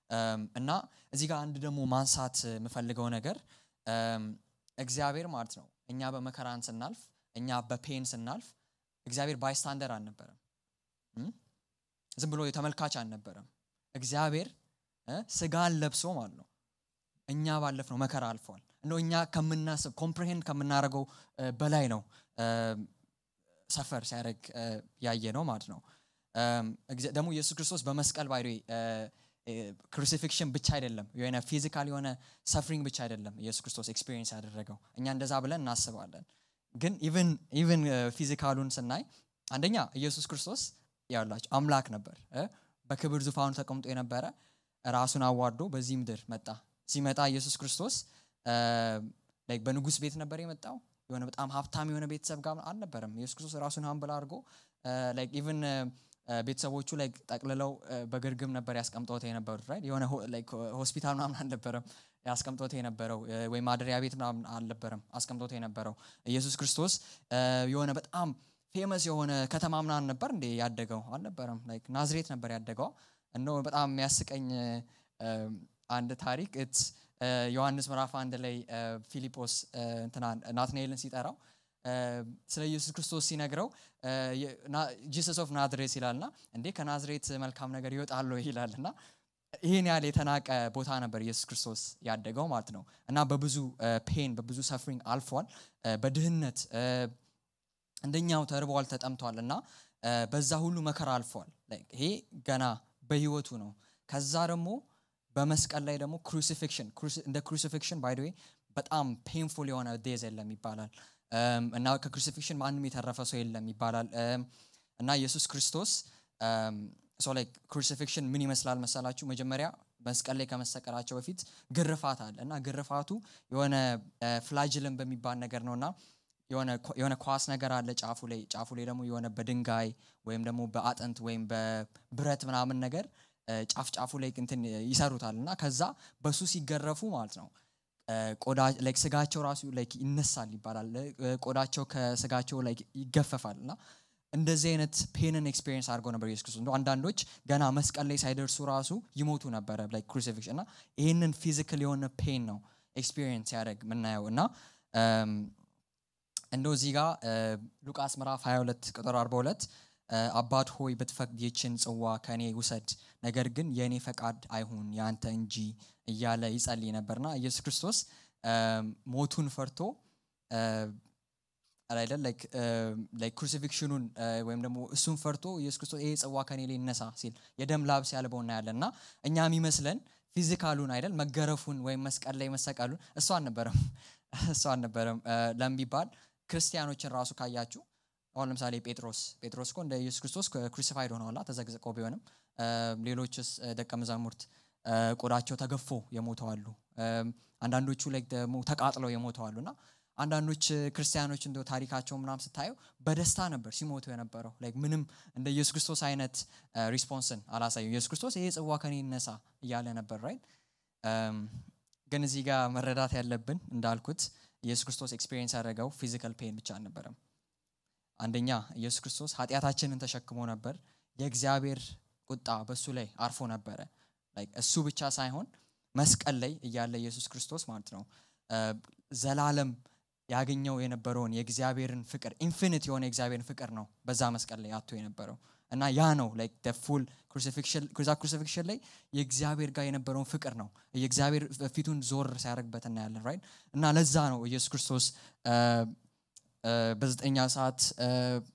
እም፣ እና እዚህ ጋር አንድ ደግሞ ማንሳት የምፈልገው ነገር እም፣ እግዚአብሔር ማለት ነው እኛ በመከራን ስናልፍ እኛ በፔን ስናልፍ እግዚአብሔር ባይስታንደር አልነበረም እም? ዝም ብሎ የተመልካች አልነበረም እግዚአብሔር እ፣ ስጋን ለብሶ ማለት ነው እኛ ባለፍ ነው መከራ አልፏል እንደው እኛ ከምናስብ ኮምፕሬሄንድ ከምናደርገው እ፣ በላይ ነው ሰፈር ሲያደርግ ያየ ነው ማለት ነው እም፣ እግዚአ- ደግሞ ኢየሱስ ክርስቶስ በመስቀል ባይ ክሩሲፊክሽን ብቻ አይደለም የሆነ ፊዚካል የሆነ ሰፍሪንግ ብቻ አይደለም ኢየሱስ ክርስቶስ ኤክስፒሪየንስ ያደረገው እኛ እንደዛ ብለን እናስባለን ግን ኢቨን ኢቨን ፊዚካሉን ስናይ አንደኛ ኢየሱስ ክርስቶስ ያላቸው አምላክ ነበር እ? በክብር ዙፋኑ ተቀምጦ የነበረ ራሱን አዋርዶ በዚህ ምድር መጣ ሲመጣ ኢየሱስ ክርስቶስ እ፣ like በንጉስ ቤት ነበር የመጣው የሆነ በጣም ሀብታም የሆነ ቤተሰብ ጋር አልነበረም ኢየሱስ ክርስቶስ ራሱን ሀምብል አድርጎ ኢቨን ቤተሰቦቹ like ጠቅልለው እ፣ በግርግም ነበር ያስቀምጦት የነበሩት right? የሆነ ሆ- like ሆስፒታል ምናምን አልነበረም ያስቀምጦት የነበረው እ፣ ወይም ማደሪያ ቤት ምናምን አልነበረም አስቀምጦት የነበረው ኢየሱስ ክርስቶስ እ፣ የሆነ በጣም ፌመስ የሆነ ከተማ ምናምን ነበር እንዴ ያደገው አልነበረም ላይክ ናዝሬት ነበር ያደገው እነ በጣም የሚያስቀኝ እ፣ አንድ ታሪክ it's እ፣ ዮሐንስ ምዕራፍ አንድ ላይ እ፣ ፊሊጶስ እ፣ እንትና ናትናኤልን ሲጠራው እ፣ ስለ ኢየሱስ ክርስቶስ ሲነግረው ጂሰስ ኦፍ ናዝሬት ይላልና እንዴ ከናዝሬት መልካም ነገር ይወጣል ወይ ይላል እና ይህን ያህል የተናቀ ቦታ ነበር ኢየሱስ ክርስቶስ ያደገው ማለት ነው እና በብዙ ፔን በብዙ ሰፍሪንግ አልፏል እ፣ በድህነት እ፣ እንደኛው ተርቧል ተጠምቷል እና እ፣ በዛ ሁሉ መከራ አልፏል Like ይሄ ገና በህይወቱ ነው ከዛ ደግሞ በመስቀል ላይ ደግሞ ክሩሲፊክሽን እንደ ክሩሲፊክሽን ባይ ወይ በጣም ፔንፉል የሆነ ዴዝ የለም ይባላል እም፣ እና ከክሩሲፊክሽን ማንም የተረፈ ሰው የለም ይባላል እም፣ እና ኢየሱስ ክርስቶስ ሶ ላይክ ክሩሲፊክሽን ምን ይመስላል መሰላችሁ መጀመሪያ መስቀል ላይ ከመሰቀላቸው በፊት ግርፋት አለ እና ግርፋቱ የሆነ ፍላጅልን በሚባል ነገር ነው እና የሆነ ኳ- የሆነ ኳስ ነገር አለ ጫፉ ላይ ጫፉ ላይ ደግሞ የሆነ በድንጋይ ወይም ደግሞ በአጥንት ወይም በብረት ምናምን ነገር እ፣ ጫፍ ጫፉ ላይ እንትን ይሰሩታል እና ከዛ በሱ ሲገረፉ ማለት ነው እ፣ ቆዳ ላይክ ስጋቸው ራሱ ላይክ ይነሳል ይባላል እ፣ ቆዳቸው ከስጋቸው ላይ ይገፈፋል እና እንደዚህ አይነት ፔንን ኤክስፔሪንስ አድርገው ነበር ኢየሱስ ክርስቶስ እንደው አንዳንዶች ገና መስቀል ላይ ሳይደርሱ ራሱ ይሞቱ ነበረ ላይክ ክሩሲፊክሽን እና ይህንን ፊዚካል የሆነ ፔን ነው ኤክስፔሪንስ ያደረግ የምናየው እና እም፣ እንደው እዚህ ጋር እ፣ ሉቃስ ምዕራፍ 22 ቁጥር 42 እ፣ አባት ሆይ ብትፈቅድ ይችን ጽዋ ከእኔ ውሰድ ነገር ግን የእኔ ፈቃድ አይሁን ያንተ እንጂ እያለ ይጸልይ ነበርና ኢየሱስ ክርስቶስ እም፣ ሞቱን ፈርቶ እ፣ አይደል ላይክ ላይክ ክሩሲፊክሽኑን ወይም ደግሞ እሱን ፈርቶ ኢየሱስ ክርስቶስ ይሄ ጽዋ ከኔ ላይ ይነሳ ሲል የደም ላብ ሲያልበው እናያለን እና እኛ የሚመስለን ፊዚካሉን አይደል መገረፉን ወይም መስቀል ላይ መሰቀሉን እሱ አልነበረም እሱ አልነበረም እ፣ ለምን ቢባል ክርስቲያኖችን ራሱ ካያችሁ አሁን ለምሳሌ ጴጥሮስ ጴጥሮስ እኮ እንደ ኢየሱስ ክርስቶስ ክሩሲፋይድ ሆነዋላ ተዘግዝቀው ቢሆንም እ፣ ሌሎችስ እ፣ ደቀ መዛሙርት እ፣ ቆዳቸው ተገፎ የሞተዋሉ አንዳንዶቹ ላይ ደግሞ ተቃጥለው የሞተዋሉ እና አንዳንዶች እ፣ ክርስቲያኖች እንደ ታሪካቸው ምናም ስታየው በደስታ ነበር ሲሞቱ የነበረው ላይክ ምንም እንደ ኢየሱስ ክርስቶስ አይነት ሪስፖንስን አላሳዩ ኢየሱስ ክርስቶስ ይሄ ጽዋ ከኔ ይነሳ እያለ ነበር ራይት ግን እዚህ ጋር መረዳት ያለብን እንዳልኩት ኢየሱስ ክርስቶስ ኤክስፔሪንስ ያደረገው ፊዚካል ፔን ብቻ አልነበረም አንደኛ ኢየሱስ ክርስቶስ ኃጢአታችንን ተሸክሞ ነበር የእግዚአብሔር ቁጣ በሱ ላይ አርፎ ነበረ Like እሱ ብቻ ሳይሆን መስቀል ላይ እያለ ኢየሱስ ክርስቶስ ማለት ነው እ፣ ዘላለም ያገኘው የነበረውን የእግዚአብሔርን ፍቅር ኢንፊኒት የሆነ የእግዚአብሔርን ፍቅር ነው በዛ መስቀል ላይ አቶ የነበረው እና ያ ነው ላይክ ፉል ክሩሲፊክሽን ክሩሲፊክሽን ላይ የእግዚአብሔር ጋር የነበረውን ፍቅር ነው የእግዚአብሔር ፊቱን ዞር ሲያደርግበት እናያለን ራይት እና ለዛ ነው ኢየሱስ ክርስቶስ እ፣ እ፣ በዘጠኛ ሰዓት እ፣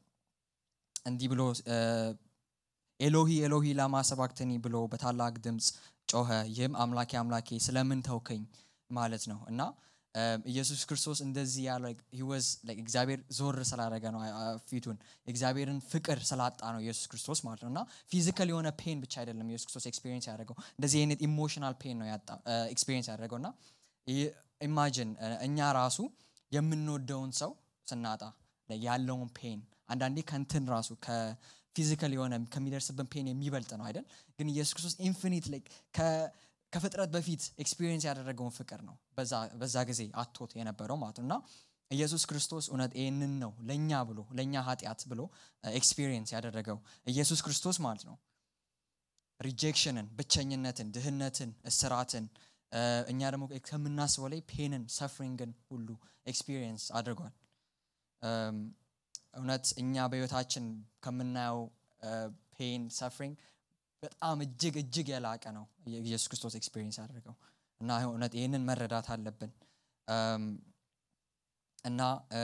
እንዲህ ብሎ እ፣ ኤሎሂ ኤሎሂ ላማ ሰባክተኒ ብሎ በታላቅ ድምፅ ጮኸ ይህም አምላኬ አምላኬ ስለምን ተውከኝ ማለት ነው እና እ፣ ኢየሱስ ክርስቶስ እንደዚህ ያለ he was like እግዚአብሔር ዞር ስላደረገ ነው አ- አ- ፊቱን የእግዚአብሔርን ፍቅር ስላጣ ነው ኢየሱስ ክርስቶስ ማለት ነው እና ፊዚካል የሆነ ፔን ብቻ አይደለም ኢየሱስ ክርስቶስ ኤክስፔሪንስ ያደረገው እንደዚህ አይነት ኢሞሽናል ፔን ነው ያጣ ኤክስፔሪንስ ያደረገው እና ኢማጂን እኛ ራሱ የምንወደውን ሰው ስናጣ like ያለውን ፔን አንዳንዴ ከንትን ራሱ ከፊዚካል የሆነ ከሚደርስብን ፔን የሚበልጥ ነው አይደል ግን ኢየሱስ ክርስቶስ ኢንፊኒት ከፍጥረት በፊት ኤክስፒሪየንስ ያደረገውን ፍቅር ነው በዛ- በዛ ጊዜ አቶት የነበረው ማለት ነው እና ኢየሱስ ክርስቶስ እውነት ይህንን ነው ለእኛ ብሎ ለእኛ ኃጢአት ብሎ ኤክስፒሪየንስ ያደረገው ኢየሱስ ክርስቶስ ማለት ነው ሪጀክሽንን ብቸኝነትን ድህነትን እስራትን እኛ ደግሞ ከምናስበው ላይ ፔንን ሰፍሪንግን ሁሉ ኤክስፒሪየንስ አድርጓል እውነት እኛ በህይወታችን ከምናየው ፔን ሰፍሪንግ በጣም እጅግ እጅግ የላቀ ነው ኢየሱስ ክርስቶስ ኤክስፒሪየንስ አድርገው እና እውነት ይህንን መረዳት አለብን እና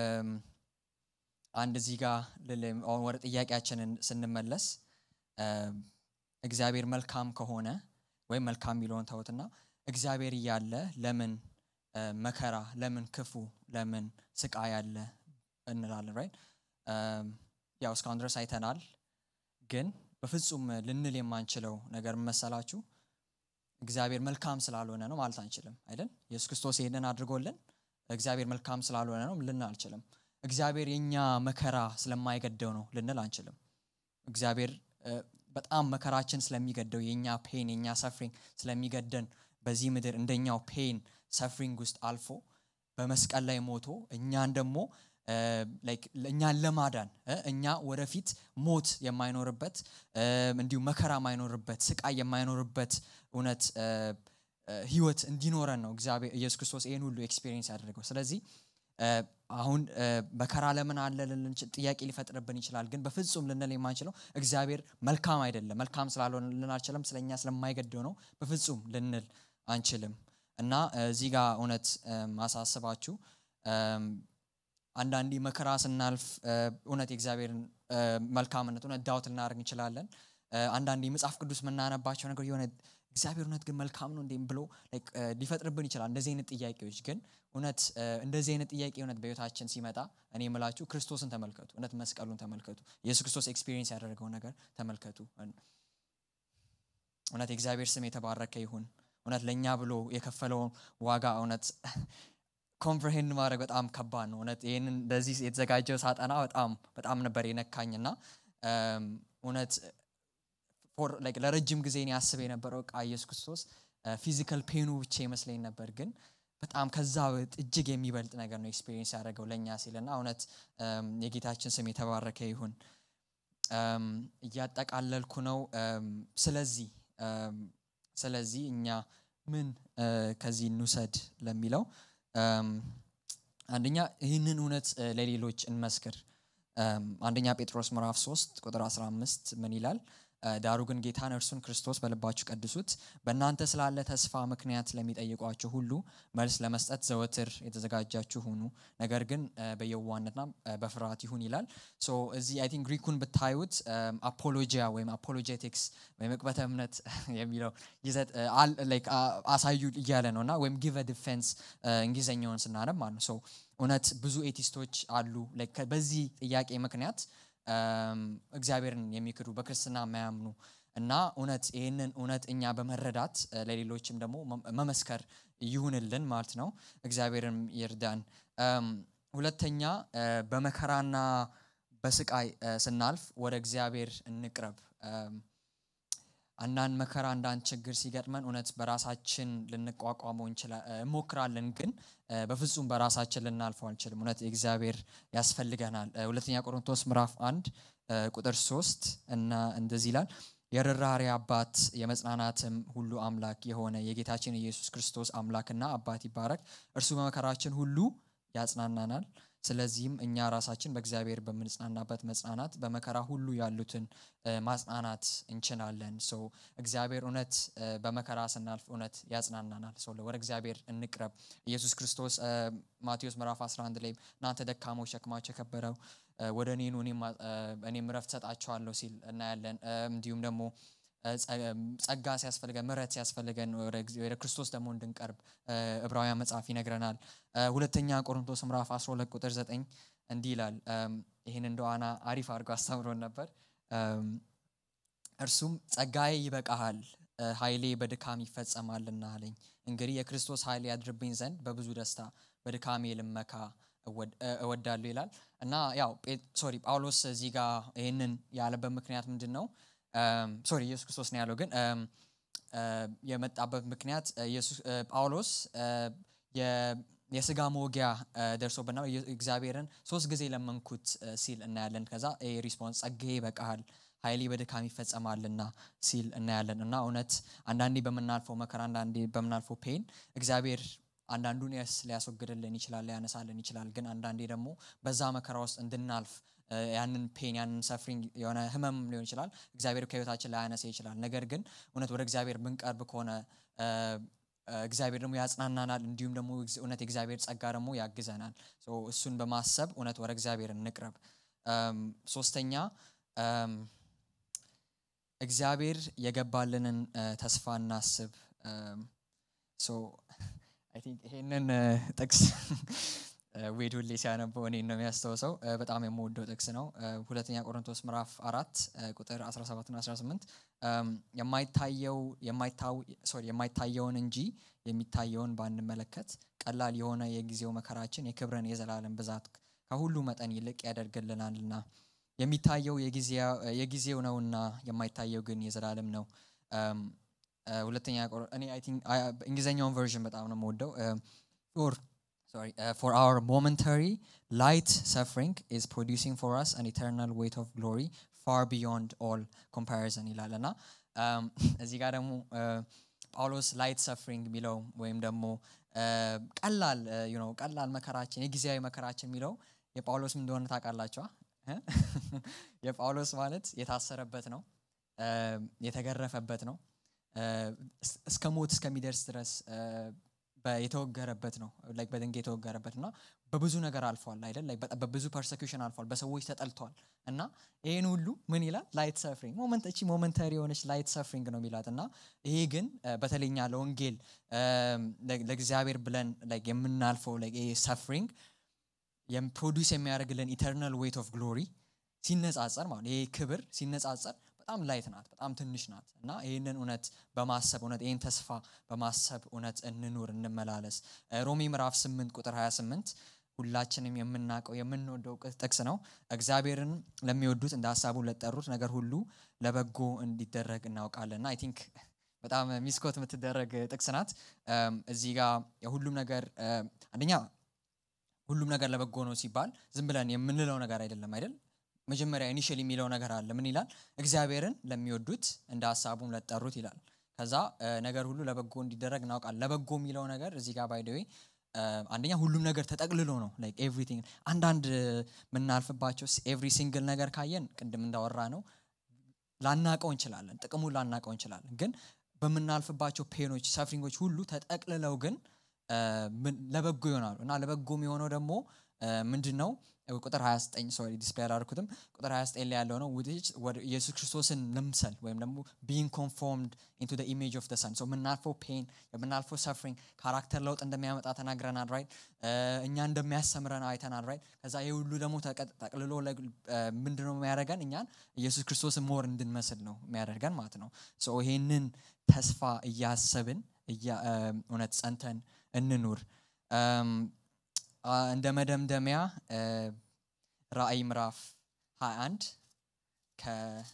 አንድ እዚህ ጋር ወደ ጥያቄያችንን ስንመለስ እግዚአብሔር መልካም ከሆነ ወይም መልካም የሚለውን ተውትና እግዚአብሔር እያለ ለምን መከራ ለምን ክፉ ለምን ስቃይ አለ እንላለን ራይት ያው እስካሁን ድረስ አይተናል ግን በፍጹም ልንል የማንችለው ነገር መሰላችሁ እግዚአብሔር መልካም ስላልሆነ ነው ማለት አንችልም አይደል ኢየሱስ ክርስቶስ ይህንን አድርጎልን እግዚአብሔር መልካም ስላልሆነ ነው ልን አንችልም እግዚአብሔር የእኛ መከራ ስለማይገደው ነው ልንል አንችልም እግዚአብሔር በጣም መከራችን ስለሚገደው የእኛ ፔን የእኛ ሰፍሪንግ ስለሚገደን በዚህ ምድር እንደኛው ፔን ሰፍሪንግ ውስጥ አልፎ በመስቀል ላይ ሞቶ እኛን ደግሞ እኛን ለማዳን እኛ ወደፊት ሞት የማይኖርበት እንዲሁም መከራ የማይኖርበት ስቃይ የማይኖርበት እውነት ህይወት እንዲኖረን ነው እግዚአብሔር ኢየሱስ ክርስቶስ ይህን ሁሉ ኤክስፔሪንስ ያደረገው ስለዚህ አሁን መከራ ለምን አለ ጥያቄ ሊፈጥርብን ይችላል ግን በፍጹም ልንል የማንችለው እግዚአብሔር መልካም አይደለም መልካም ስላልሆነ ልን አልችልም ስለኛ ስለማይገደው ነው በፍጹም ልንል አንችልም እና እዚህ ጋር እውነት ማሳስባችሁ አንዳንዴ መከራ ስናልፍ እውነት የእግዚአብሔርን መልካምነት እውነት ዳውት ልናደርግ እንችላለን አንዳንዴ መጽሐፍ ቅዱስ የምናነባቸው ነገር የሆነ እግዚአብሔር እውነት ግን መልካም ነው እንዴም ብሎ ሊፈጥርብን ይችላል እንደዚህ አይነት ጥያቄዎች ግን እውነት እንደዚህ አይነት ጥያቄ እውነት በህይወታችን ሲመጣ እኔ የምላችሁ ክርስቶስን ተመልከቱ እውነት መስቀሉን ተመልከቱ ኢየሱስ ክርስቶስ ኤክስፒሪየንስ ያደረገው ነገር ተመልከቱ እውነት የእግዚአብሔር ስም የተባረከ ይሁን እውነት ለእኛ ብሎ የከፈለውን ዋጋ እውነት ኮምፕሬሄንድ ማድረግ በጣም ከባድ ነው እውነት ይህንን እንደዚህ የተዘጋጀው ሳጠና በጣም በጣም ነበር የነካኝና እውነት ለረጅም ጊዜ እኔ አስብ የነበረው ቃ ኢየሱስ ክርስቶስ ፊዚካል ፔኑ ብቻ ይመስለኝ ነበር ግን በጣም ከዛ እጅግ የሚበልጥ ነገር ነው ኤክስፔሪንስ ያደረገው ለእኛ ሲልና እውነት የጌታችን ስም የተባረከ ይሁን እያጠቃለልኩ ነው ስለዚህ ስለዚህ እኛ ምን ከዚህ እንውሰድ ለሚለው አንደኛ ይህንን እውነት ለሌሎች እንመስክር አንደኛ ጴጥሮስ ምዕራፍ 3 ቁጥር 15 ምን ይላል ዳሩ ግን ጌታን እርሱን ክርስቶስ በልባችሁ ቀድሱት በእናንተ ስላለ ተስፋ ምክንያት ለሚጠይቋችሁ ሁሉ መልስ ለመስጠት ዘወትር የተዘጋጃችሁ ሁኑ ነገር ግን በየዋነትና በፍርሃት ይሁን ይላል እዚህ አይ ቲንክ ግሪኩን ብታዩት አፖሎጂያ ወይም አፖሎጄቲክስ ወይም እቅበተ እምነት የሚለው ይዘት አሳዩ እያለ ነው እና ወይም ጊቨ ዲፌንስ እንግሊዝኛውን ስናነብ ማለት ነው እውነት ብዙ ኤቲስቶች አሉ በዚህ ጥያቄ ምክንያት እግዚአብሔርን የሚክዱ በክርስትና የማያምኑ እና እውነት ይህንን እውነት እኛ በመረዳት ለሌሎችም ደግሞ መመስከር ይሁንልን ማለት ነው እግዚአብሔርም ይርዳን ሁለተኛ በመከራና በስቃይ ስናልፍ ወደ እግዚአብሔር እንቅረብ አንዳንድ መከራ አንዳንድ ችግር ሲገጥመን እውነት በራሳችን ልንቋቋመው እንሞክራለን ግን በፍጹም በራሳችን ልናልፈው አንችልም እውነት እግዚአብሔር ያስፈልገናል ሁለተኛ ቆሮንቶስ ምዕራፍ አንድ ቁጥር ሶስት እና እንደዚህ ይላል የርራሪ አባት የመጽናናትም ሁሉ አምላክ የሆነ የጌታችን ኢየሱስ ክርስቶስ አምላክና አባት ይባረክ እርሱ በመከራችን ሁሉ ያጽናናናል ስለዚህም እኛ ራሳችን በእግዚአብሔር በምንጽናናበት መጽናናት በመከራ ሁሉ ያሉትን ማጽናናት እንችላለን ሰው እግዚአብሔር እውነት በመከራ ስናልፍ እውነት ያጽናናናል ሰው ወደ እግዚአብሔር እንቅረብ ኢየሱስ ክርስቶስ ማቴዎስ ምዕራፍ 11 ላይ እናንተ ደካሞች ሸክማቸው የከበረው ወደ እኔኑ እኔም ረፍት ሰጣቸዋለሁ ሲል እናያለን እንዲሁም ደግሞ ጸጋ ሲያስፈልገን ምረት ሲያስፈልገን ወደ ክርስቶስ ደግሞ እንድንቀርብ ዕብራውያን መጽሐፍ ይነግረናል ሁለተኛ ቆሮንቶስ ምዕራፍ 12 ቁጥር 9 እንዲህ ይላል ይህን እንደዋና አሪፍ አድርጎ አስተምሮን ነበር እርሱም ጸጋዬ ይበቃሃል ኃይሌ በድካም ይፈጸማልና አለኝ እንግዲህ የክርስቶስ ኃይል ያድርብኝ ዘንድ በብዙ ደስታ በድካሜ ልመካ እወዳለሁ ይላል እና ያው ሶሪ ጳውሎስ እዚህ ጋር ይህንን ያለበት ምክንያት ምንድን ነው ሶሪ ኢየሱስ ክርስቶስ ነው ያለው ግን የመጣበት ምክንያት ጳውሎስ የስጋ መወጊያ ደርሶብና እግዚአብሔርን ሶስት ጊዜ ለመንኩት ሲል እናያለን ከዛ ሪስፖንስ ጸጋዬ ይበቃሃል ኃይሌ በድካም ይፈጸማልና ሲል እናያለን እና እውነት አንዳንዴ በምናልፈው መከራ አንዳንዴ በምናልፈው ፔን እግዚአብሔር አንዳንዱን የስ ሊያስወግድልን ይችላል ሊያነሳልን ይችላል ግን አንዳንዴ ደግሞ በዛ መከራ ውስጥ እንድናልፍ እ፣ ያንን ፔን ያንን ሰፍሪንግ የሆነ ህመም ሊሆን ይችላል እግዚአብሔር ከህይወታችን ላያነሳ ይችላል ነገር ግን እውነት ወደ እግዚአብሔር ብንቀርብ ከሆነ እ፣ እ፣ እግዚአብሔር ደግሞ ያጽናናናል እንዲሁም ደግሞ እግዚ- እውነት የእግዚአብሔር ጸጋ ደግሞ ያግዘናል ሶ እሱን በማሰብ እውነት ወደ እግዚአብሔር እንቅረብ እም፣ ሶስተኛ እም፣ እግዚአብሔር የገባልንን እ፣ ተስፋ እናስብ እም፣ ሶ አይ ቲንክ ይሄንን እ፣ ጥቅስ እ፣ ዌድ ሁሌ ሲያነበው እኔን ነው የሚያስታውሰው እ፣ በጣም የምወደው ጥቅስ ነው እ፣ ሁለተኛ ቆሮንቶስ ምዕራፍ አራት እ፣ ቁጥር 17 ና 18 እም፣ የማይታየው የማይታው- ሶሪ የማይታየውን እንጂ የሚታየውን ባንመለከት ቀላል የሆነ የጊዜው መከራችን የክብርን የዘላለም ብዛት ከሁሉ መጠን ይልቅ ያደርግልናልና የሚታየው የጊዜያ- የጊዜው ነውና የማይታየው ግን የዘላለም ነው እም፣ እ፣ ሁለተኛ ቆሮ- እኔ አይ ቲንክ አይ- እንግሊዝኛውን ቨርዥን በጣም ነው የምወደው ፎር sorry uh, for our momentary light suffering is producing for us an eternal weight of glory far beyond all comparison ይላል እና um, እዚህ ጋር ደግሞ uh, ጳውሎስ ላይት ሰፍሪንግ የሚለው ወይም ደግሞ uh, ቀላል uh, you know, ቀላል መከራችን የጊዜያዊ መከራችን የሚለው የጳውሎስ ምን እንደሆነ ታውቃላችኋ እ? የጳውሎስ ማለት የታሰረበት ነው uh, የተገረፈበት ነው uh, እስ- እስከ ሞት እስከሚደርስ ድረስ uh, በ- የተወገረበት ነው ላይክ በድንጋይ የተወገረበት እና በብዙ ነገር አልፏል አይደል ላይክ በጣም በብዙ ፐርሰኪሽን አልፏል በሰዎች ተጠልቷል እና ይህን ሁሉ ምን ይላል ላይት ሰፍሪንግ ሞመንት እቺ ሞመንተሪ የሆነች ላይት ሰፍሪንግ ነው የሚላት እና ይሄ ግን እ፣ በተለይኛ ለወንጌል እም፣ ለ- ለእግዚአብሔር ብለን ላይክ የምናልፈው ላይክ ይሄ ሰፍሪንግ ፕሮዲስ የሚያደርግልን ኢተርናል ዌት ኦፍ ግሎሪ ሲነጻጸር ማለት ነው። ይሄ ክብር ሲነጻጸር በጣም ላይት ናት በጣም ትንሽ ናት እና ይህንን እውነት በማሰብ እውነት ይህን ተስፋ በማሰብ እውነት እንኑር እንመላለስ እ፣ ሮሜ ምዕራፍ 8 ቁጥር 28 ሁላችንም የምናውቀው የምንወደው ቅ- ጥቅስ ነው እግዚአብሔርን ለሚወዱት እንደ ሀሳቡ ለጠሩት ነገር ሁሉ ለበጎ እንዲደረግ እናውቃለን እና አይ ቲንክ በጣም ሚስኮት የምትደረግ ጥቅስ ናት እም፣ እዚህ ጋር የሁሉም ነገር እ፣ አንደኛ ሁሉም ነገር ለበጎ ነው ሲባል ዝም ብለን የምንለው ነገር አይደለም አይደል መጀመሪያ ኢኒሽል የሚለው ነገር አለ ምን ይላል እግዚአብሔርን ለሚወዱት እንደ ሀሳቡም ለጠሩት ይላል ከዛ እ፣ ነገር ሁሉ ለበጎ እንዲደረግ እናውቃለን ለበጎ የሚለው ነገር እዚህ ጋር ባይደዌ አንደኛ ሁሉም ነገር ተጠቅልሎ ነው ላይክ ኤቭሪቲንግ አንዳንድ የምናልፍባቸው ኤቭሪ ሲንግል ነገር ካየን ቅድም እንዳወራ ነው ላናቀው እንችላለን ጥቅሙን ላናቀው እንችላለን ግን በምናልፍባቸው ፔኖች ሰፍሪንጎች ሁሉ ተጠቅልለው ግን እ፣ ምን- ለበጎ ይሆናሉ እና ለበጎ የሚሆነው ደግሞ ምንድን ነው ቁጥር 29 ሶሪ ዲስፕሌይ አላደረኩትም ቁጥር 29 ላይ ያለው ነው which ወደ ኢየሱስ ክርስቶስን መምሰል ወይም ደግሞ ቢንግ ኮንፎርምድ ኢንቱ ደ ኢሜጅ ኦፍ ደ ሰን የምናልፈው ፔን የምናልፈው ሰፍሪንግ ካራክተር ለውጥ እንደሚያመጣ ተናግረናል ራይት እኛ እንደሚያስተምረን አይተናል ራይት ከዛ ይህ ሁሉ ደግሞ ተቀ- ጠቅልሎ ለግ- እ፣ ምንድነው የሚያደርገን እኛን ኢየሱስ ክርስቶስን ሞር እንድንመስል ነው የሚያደርገን ማለት ነው ሶ ይሄንን ተስፋ እያሰብን እያ- እ፣ እውነት ጸንተን እንኑር እም፣ አ፣ እንደ መደምደሚያ እ፣ ራእይ ምዕራፍ 21 ከ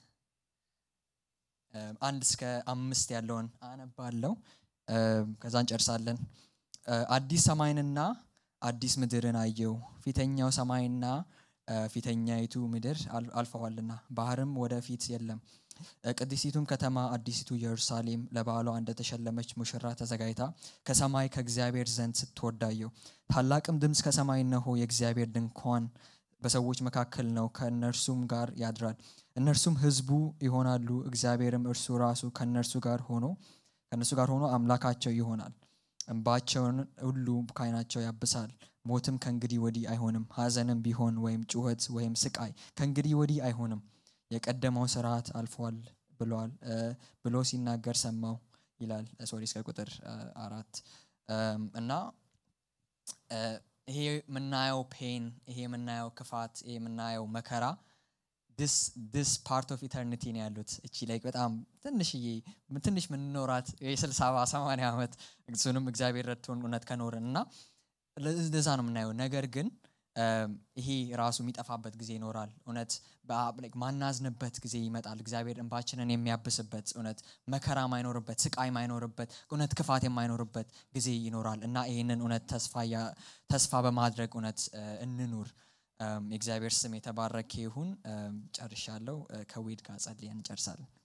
እ፣ አንድ እስከ አምስት ያለውን አነባለው እ፣ ከዛ እንጨርሳለን እ፣ አዲስ ሰማይንና አዲስ ምድርን አየው ፊተኛው ሰማይና እ፣ ፊተኛይቱ ምድር አል- አልፈዋልና ባህርም ወደፊት የለም እ፣ ቅድስቲቱም ከተማ አዲሲቱ ኢየሩሳሌም ለባሏ እንደተሸለመች ሙሽራ ተዘጋጅታ ከሰማይ ከእግዚአብሔር ዘንድ ስትወዳየው ታላቅም ድምፅ ከሰማይ እነሆ የእግዚአብሔር ድንኳን በሰዎች መካከል ነው ከእነርሱም ጋር ያድራል እነርሱም ህዝቡ ይሆናሉ እግዚአብሔርም እርሱ ራሱ ከእነርሱ ጋር ሆኖ ከእነርሱ ጋር ሆኖ አምላካቸው ይሆናል እንባቸውን ሁሉ ከዓይናቸው ያብሳል ሞትም ከእንግዲህ ወዲህ አይሆንም ሀዘንም ቢሆን ወይም ጩኸት ወይም ስቃይ ከእንግዲህ ወዲህ አይሆንም የቀደመው ስርዓት አልፏል ብሏል እ፣ ብሎ ሲናገር ሰማው ይላል ሶሪ እስከ ቁጥር እ፣ አራት እም፣ እና እ፣ ይሄ የምናየው ፔን ይሄ የምናየው ክፋት ይሄ የምናየው መከራ ዲስ ፓርት ኦፍ ኢተርኒቲ ነው ያሉት እቺ ላይ በጣም ትንሽዬ ትንሽ ምንኖራት የስልሳ ሰማንያ ዓመት እሱንም እግዚአብሔር ረድቶን እውነት ከኖርን እና ለዛ ነው የምናየው ነገር ግን እም፣ ይሄ ራሱ የሚጠፋበት ጊዜ ይኖራል እውነት በአ- like ማናዝንበት ጊዜ ይመጣል እግዚአብሔር እንባችንን የሚያብስበት እውነት መከራ ማይኖርበት ስቃይ ማይኖርበት እውነት ክፋት የማይኖርበት ጊዜ ይኖራል እና ይህንን እውነት ተስፋ ያ- ተስፋ በማድረግ እውነት እ፣ እንኑር የእግዚአብሔር ስም የተባረከ ይሁን። ጨርሻለሁ። ከዌድ ጋር ጸልየን እንጨርሳለን።